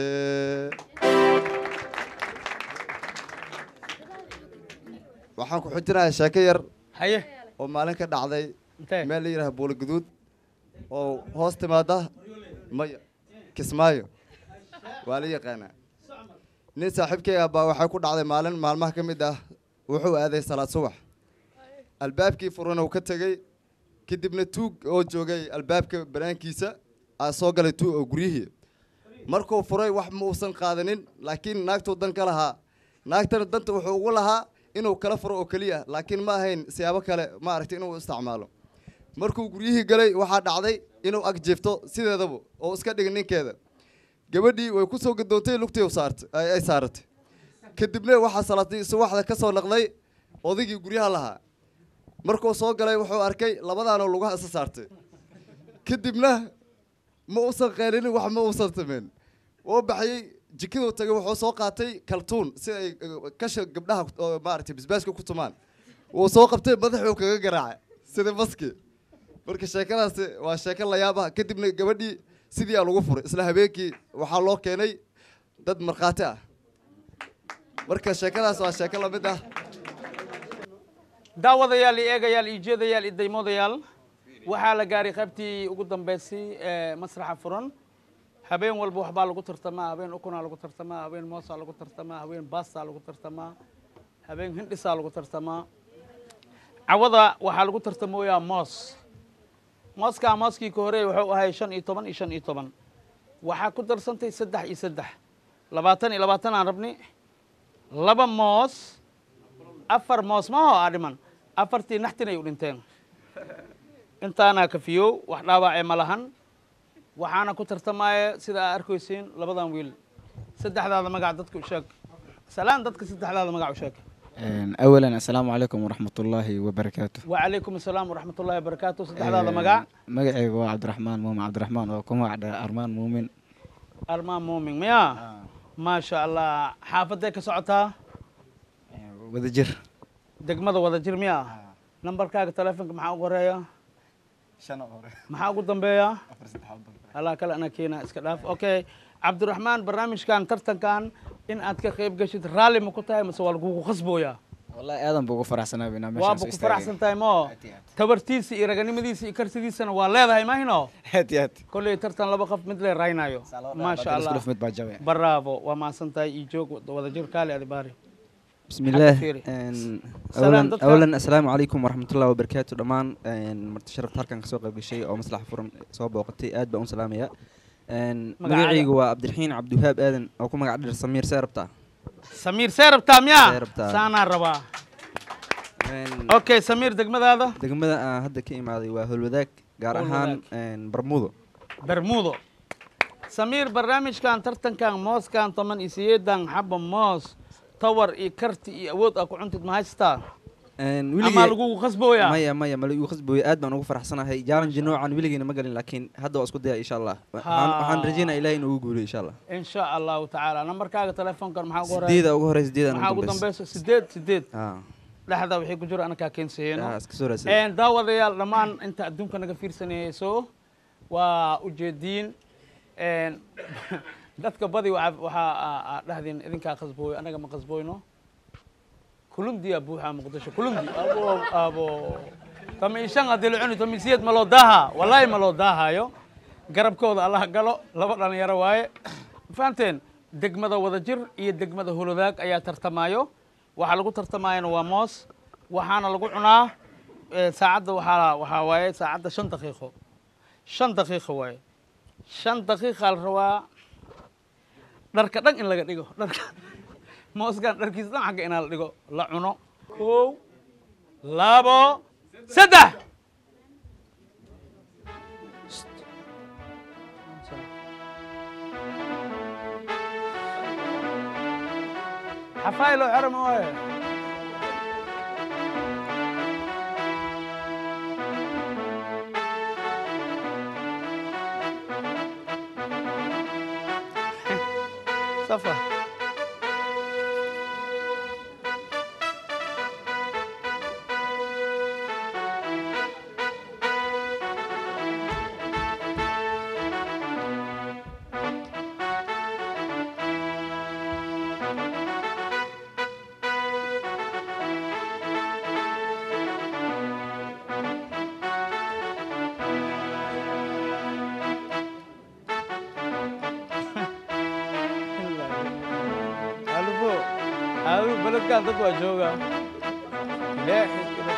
waxaan ku xujinayaa sheeko yar haye oo maalin ka dhacday Intee? meel la yidhaha buula guduud oo hoos timaada maya kismaayo waa la yaqaanaa nin saaxiibkeyga baa waxay ku dhacday maalin maalmaha ka mid ah wuxuu aaday salaad subax albaabkii furan uu ka tegey kadibna tuug oo joogay albaabka banaankiisa aa soo galay tuug oo guryihii markuu furay wax ma uusan qaadanin laakiin naagtuu dan ka lahaa naagtana danta wuxuu ugu lahaa inuu kala furo oo keliya laakiin ma ahayn siyaabo kale ma aragtay inuu isticmaalo markuu guryihii galay waxaa dhacday inuu ag jeefto sideedaba oo iska dhigin ninkeeda gabadhii way ku soo gadoontay lugtii u saartay ay ay saaratay kadibna waxaa salaatay subaxda ka soo naqday odaygii guryaha lahaa markuu soo galay wuxuu arkay labadaanoo lugaha isa saartay kadibna ma uusan qeelinin wax ma uusan samayn wuu baxayey jikaduu tagay wuxuu soo qaatay kaltuun si ay eh, kasha gabdhaha oo maaragtay basbaaska ku tumaan wuu soo qabtay madaxuu kaga garaacay sida maski marka sheekadaasi waa sheeko layaab ah kadibna gabadhii sidii aa lagu furay isla habeenkii waxaa loo keenay dad markhaati ah marka sheekadaas waa sheeko lamid ah daawadayaal iyo eegayaal iyo jeedayaal iyo daymoodayaal waxaa la gaaray qaybtii ugu dambeysay ee masraxa furan habeen walba waxbaa lagu tartamaa habeen ukunaa lagu tartamaa habeen moosaa lagu tartamaa habeen baastaa lagu tartamaa habeen hindhisaa lagu tartamaa cawada waxaa lagu tartamooyaa moos mooskaa mooskii ka horeey wuxuu ahay shan iyo toban iyo shan iyo toban waxaa ku darsantay saddex iyo saddex labaatan iyo labaatan aan rabni laba moos afar moos maho aa dhiman afartii naxtin ay u dhinteen intaanaa kafiyow wax dhaawacee ma lahan waxaana ku tartamaya sida aa arkaysiin labadan wiil saddexdaada magac dadka u sheeg salaan dadka saddexdaada magac u sheeg أولا السلام عليكم ورحمة الله وبركاته وعليكم السلام ورحمة الله وبركاته saddexdaada magac مقعي هو عبد الرحمن مومن عبد الرحمن وكم وعد أرمان مومن armaan muumin miya maasha allah xaafaday ka socotaa wadajir degmada wadajir miya nambarkaaga taleefonka maxaa ugu horeeya maxaa ugu dambeeya allah kale ana keena iska dhaaf okay cabdiraxmaan barnaamijkan tartankan in aad ka qayb gashid raalli ma ku tahay mase waa lagugu khasbooyaa والله آدم بوقو فرح سنة بنا ماشي waaba ku faraxsan tahay mo tabartiisa iyo raganimadiisa iyo karsidiisana waa leedahay mahino هات هات kolley tartan laba qof mid le raynayo maasha allah كلف مد باجوي bravo waa mahadsan tahay iyo joog wadajir kaale adi baari بسم الله فيري. إن- سلام اولا dadka. اولا السلام عليكم ورحمه الله وبركاته دمان مرت شرفت halkan kasoo qayb gashay oo maslax furan soo booqatay aad baan u salaamaya Magacaaga? magacaygu waa cabdiraxiin cabdiwahaab aadan oo ku magac dhir samiir seerabta samiir see rabtaa miya See rabtaa. saanaa rabaa okay samiir degmadaada degmada aan hadda ka imaaday waa holwadaag gaar ahaan bermudo bermudo samiir barnaamijkan tartankan mooskan toban iyo sideedan xaba moos tawar iyo karti iyo awood aa ku cuntid ma haystaa ama lagugu khasbooyaa maya maya ma lagu khasbooya aad baan ugu faraxsanahay challenge noocan weligeena ma galin laakiin hadda waa isku daya insha allah waxaan waxaan rajeynaya ilahay inuu ugu guuliyo insha allah in sha allahu tacaala nambarkaaga telefoonkan maxaa ugu horeeya sideeda ugu horeysa sideeda maxaa ugu dambeysa sideed sideed Ah. dhexda wixii ku jiro anakaa keensayeeno Ah, iska soo raadsaday. daawadayaal dhammaan inta adduunka naga fiirsanayso waa ujeediin Een, dadka badi waxa waxaa aa- aa dhahdeen idinkaa khasbooyo anaga ma khasbooyno kulundiyaa buuxaa muqdisho kulundi abo abo tamiishan haddii la cuni tamiisiyad ma loo daaha wallaahi ma loo daahayo garabkooda allah galo laba dhalinyaro waaye fahanteen degmada wadajir iyo degmada holodaag ayaa tartamaayo waxaa lagu tartamaayana waa moos waxaana lagu cunaa eh, saacadda waxaa waxaa waaye saacadda shan daqiiqo shan daqiiqo waaye shan daqiiqaa la rabaa dharka dhan in laga dhigo dharka mooskan dharkiisa dhan xagga inaa la dhigo la cuno kow labo saddex xafaaylo xero ma waaye safa alufo alu beledkan dad waa jooga ilaahi ila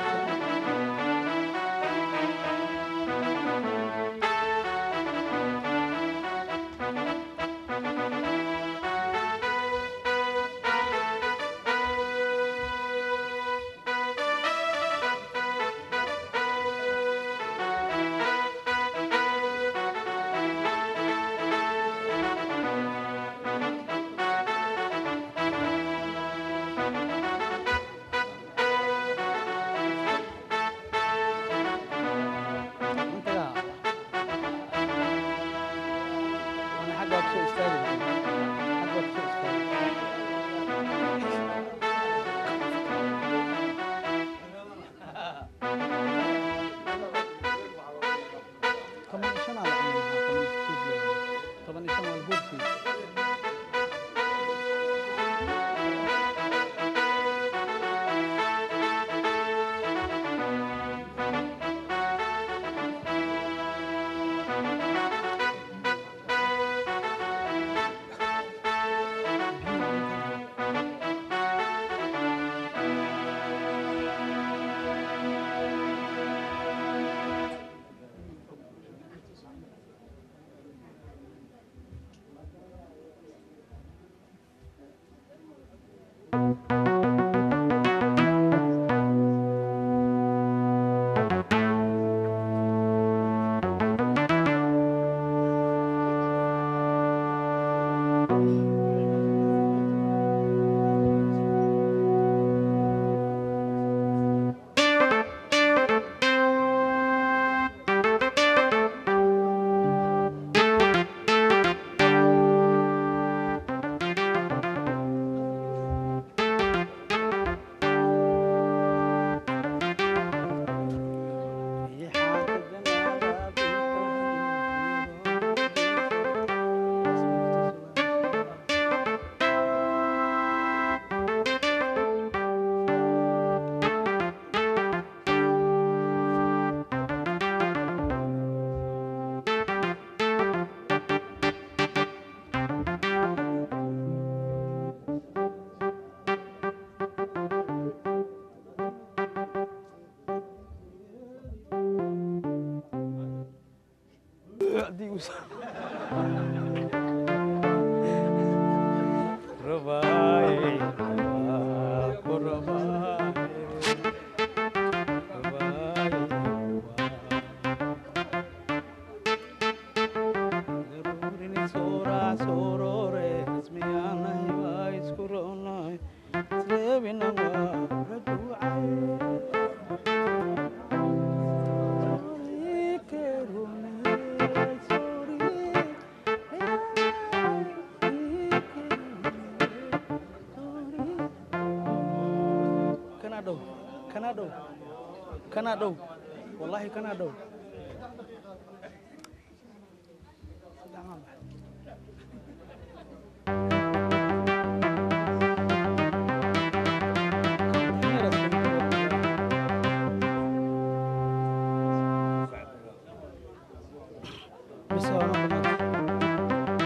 أنا حاجة أبسط استاذ حاجة أبسط استاذ طبعا إيشان على عمرها طبعا إيشان على البوبسي haddii uu Rabaaye, rabaa, ku rabaaye, rabaaye, rabaa. kanaa dhow wallahi kanaa dhow بس هو ما بنات.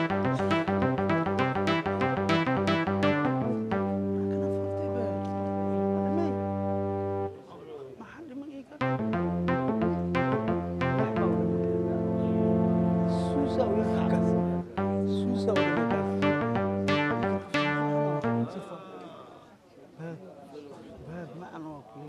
Susa uya kakas. Susa uya kakas. Bad. Bad ma ano ako.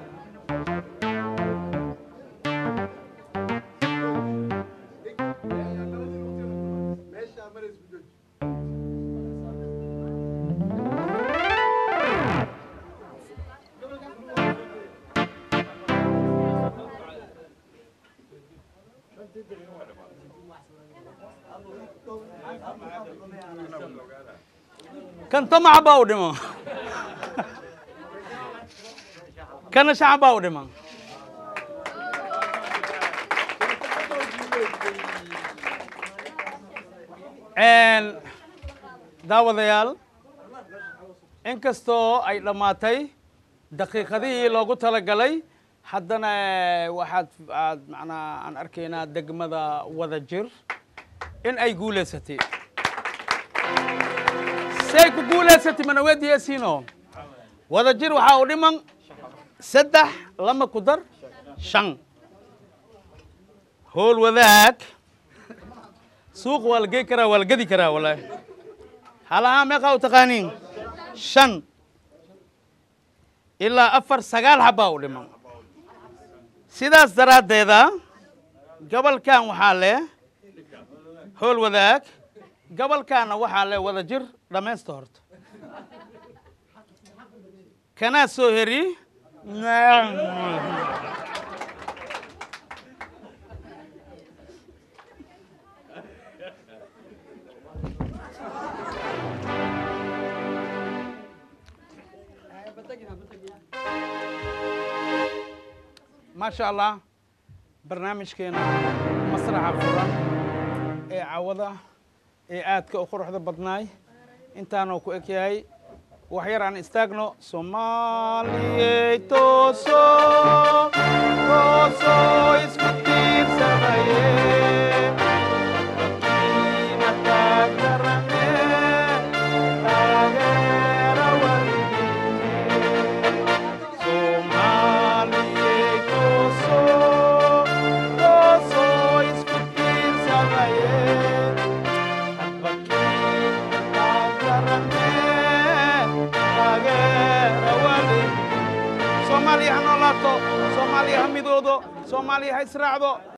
kan tamaca baa u dhimo kana shacab baa u dhiman daawadayaal inkastoo ay dhammaatay daqiiqadihii loogu talagalay haddana waxaad aad macnaa aan arkaynaa degmada wada jir in ay guulaysatay say ku guulaysatay mana weydiiyeysiino wada jir waxaa u dhiman saddex lama ku dar shan howl wadaag suuq waa la gey karaa waa la gedi karaa wallaahi halahaa meeqaa u taqaaniin shan ilaa afar sagaal xabbaa u dhiman sidaas daraaddeeda gobolkan waxaa leh howl wadaag gobolkaana waxaa leh wada jir dhammaysta horta kanaa soo heri maasha allah barnaamijkeena masraxa furan ee cawada ee aadka u quruxda badnaay intaanoo ku eg yahay wax yar aan istaagno soomaaliyey tooso tooso isku tiirsanaye Kiina taageerane, taageera weligiine. Soomaaliyey tooso, tooso isku tiirsanaye. Hadba kiina taageerane, taageera weligiine. soomaaliya ha noolaato soomaaliya ha midoodo soomaaliya ha israacdo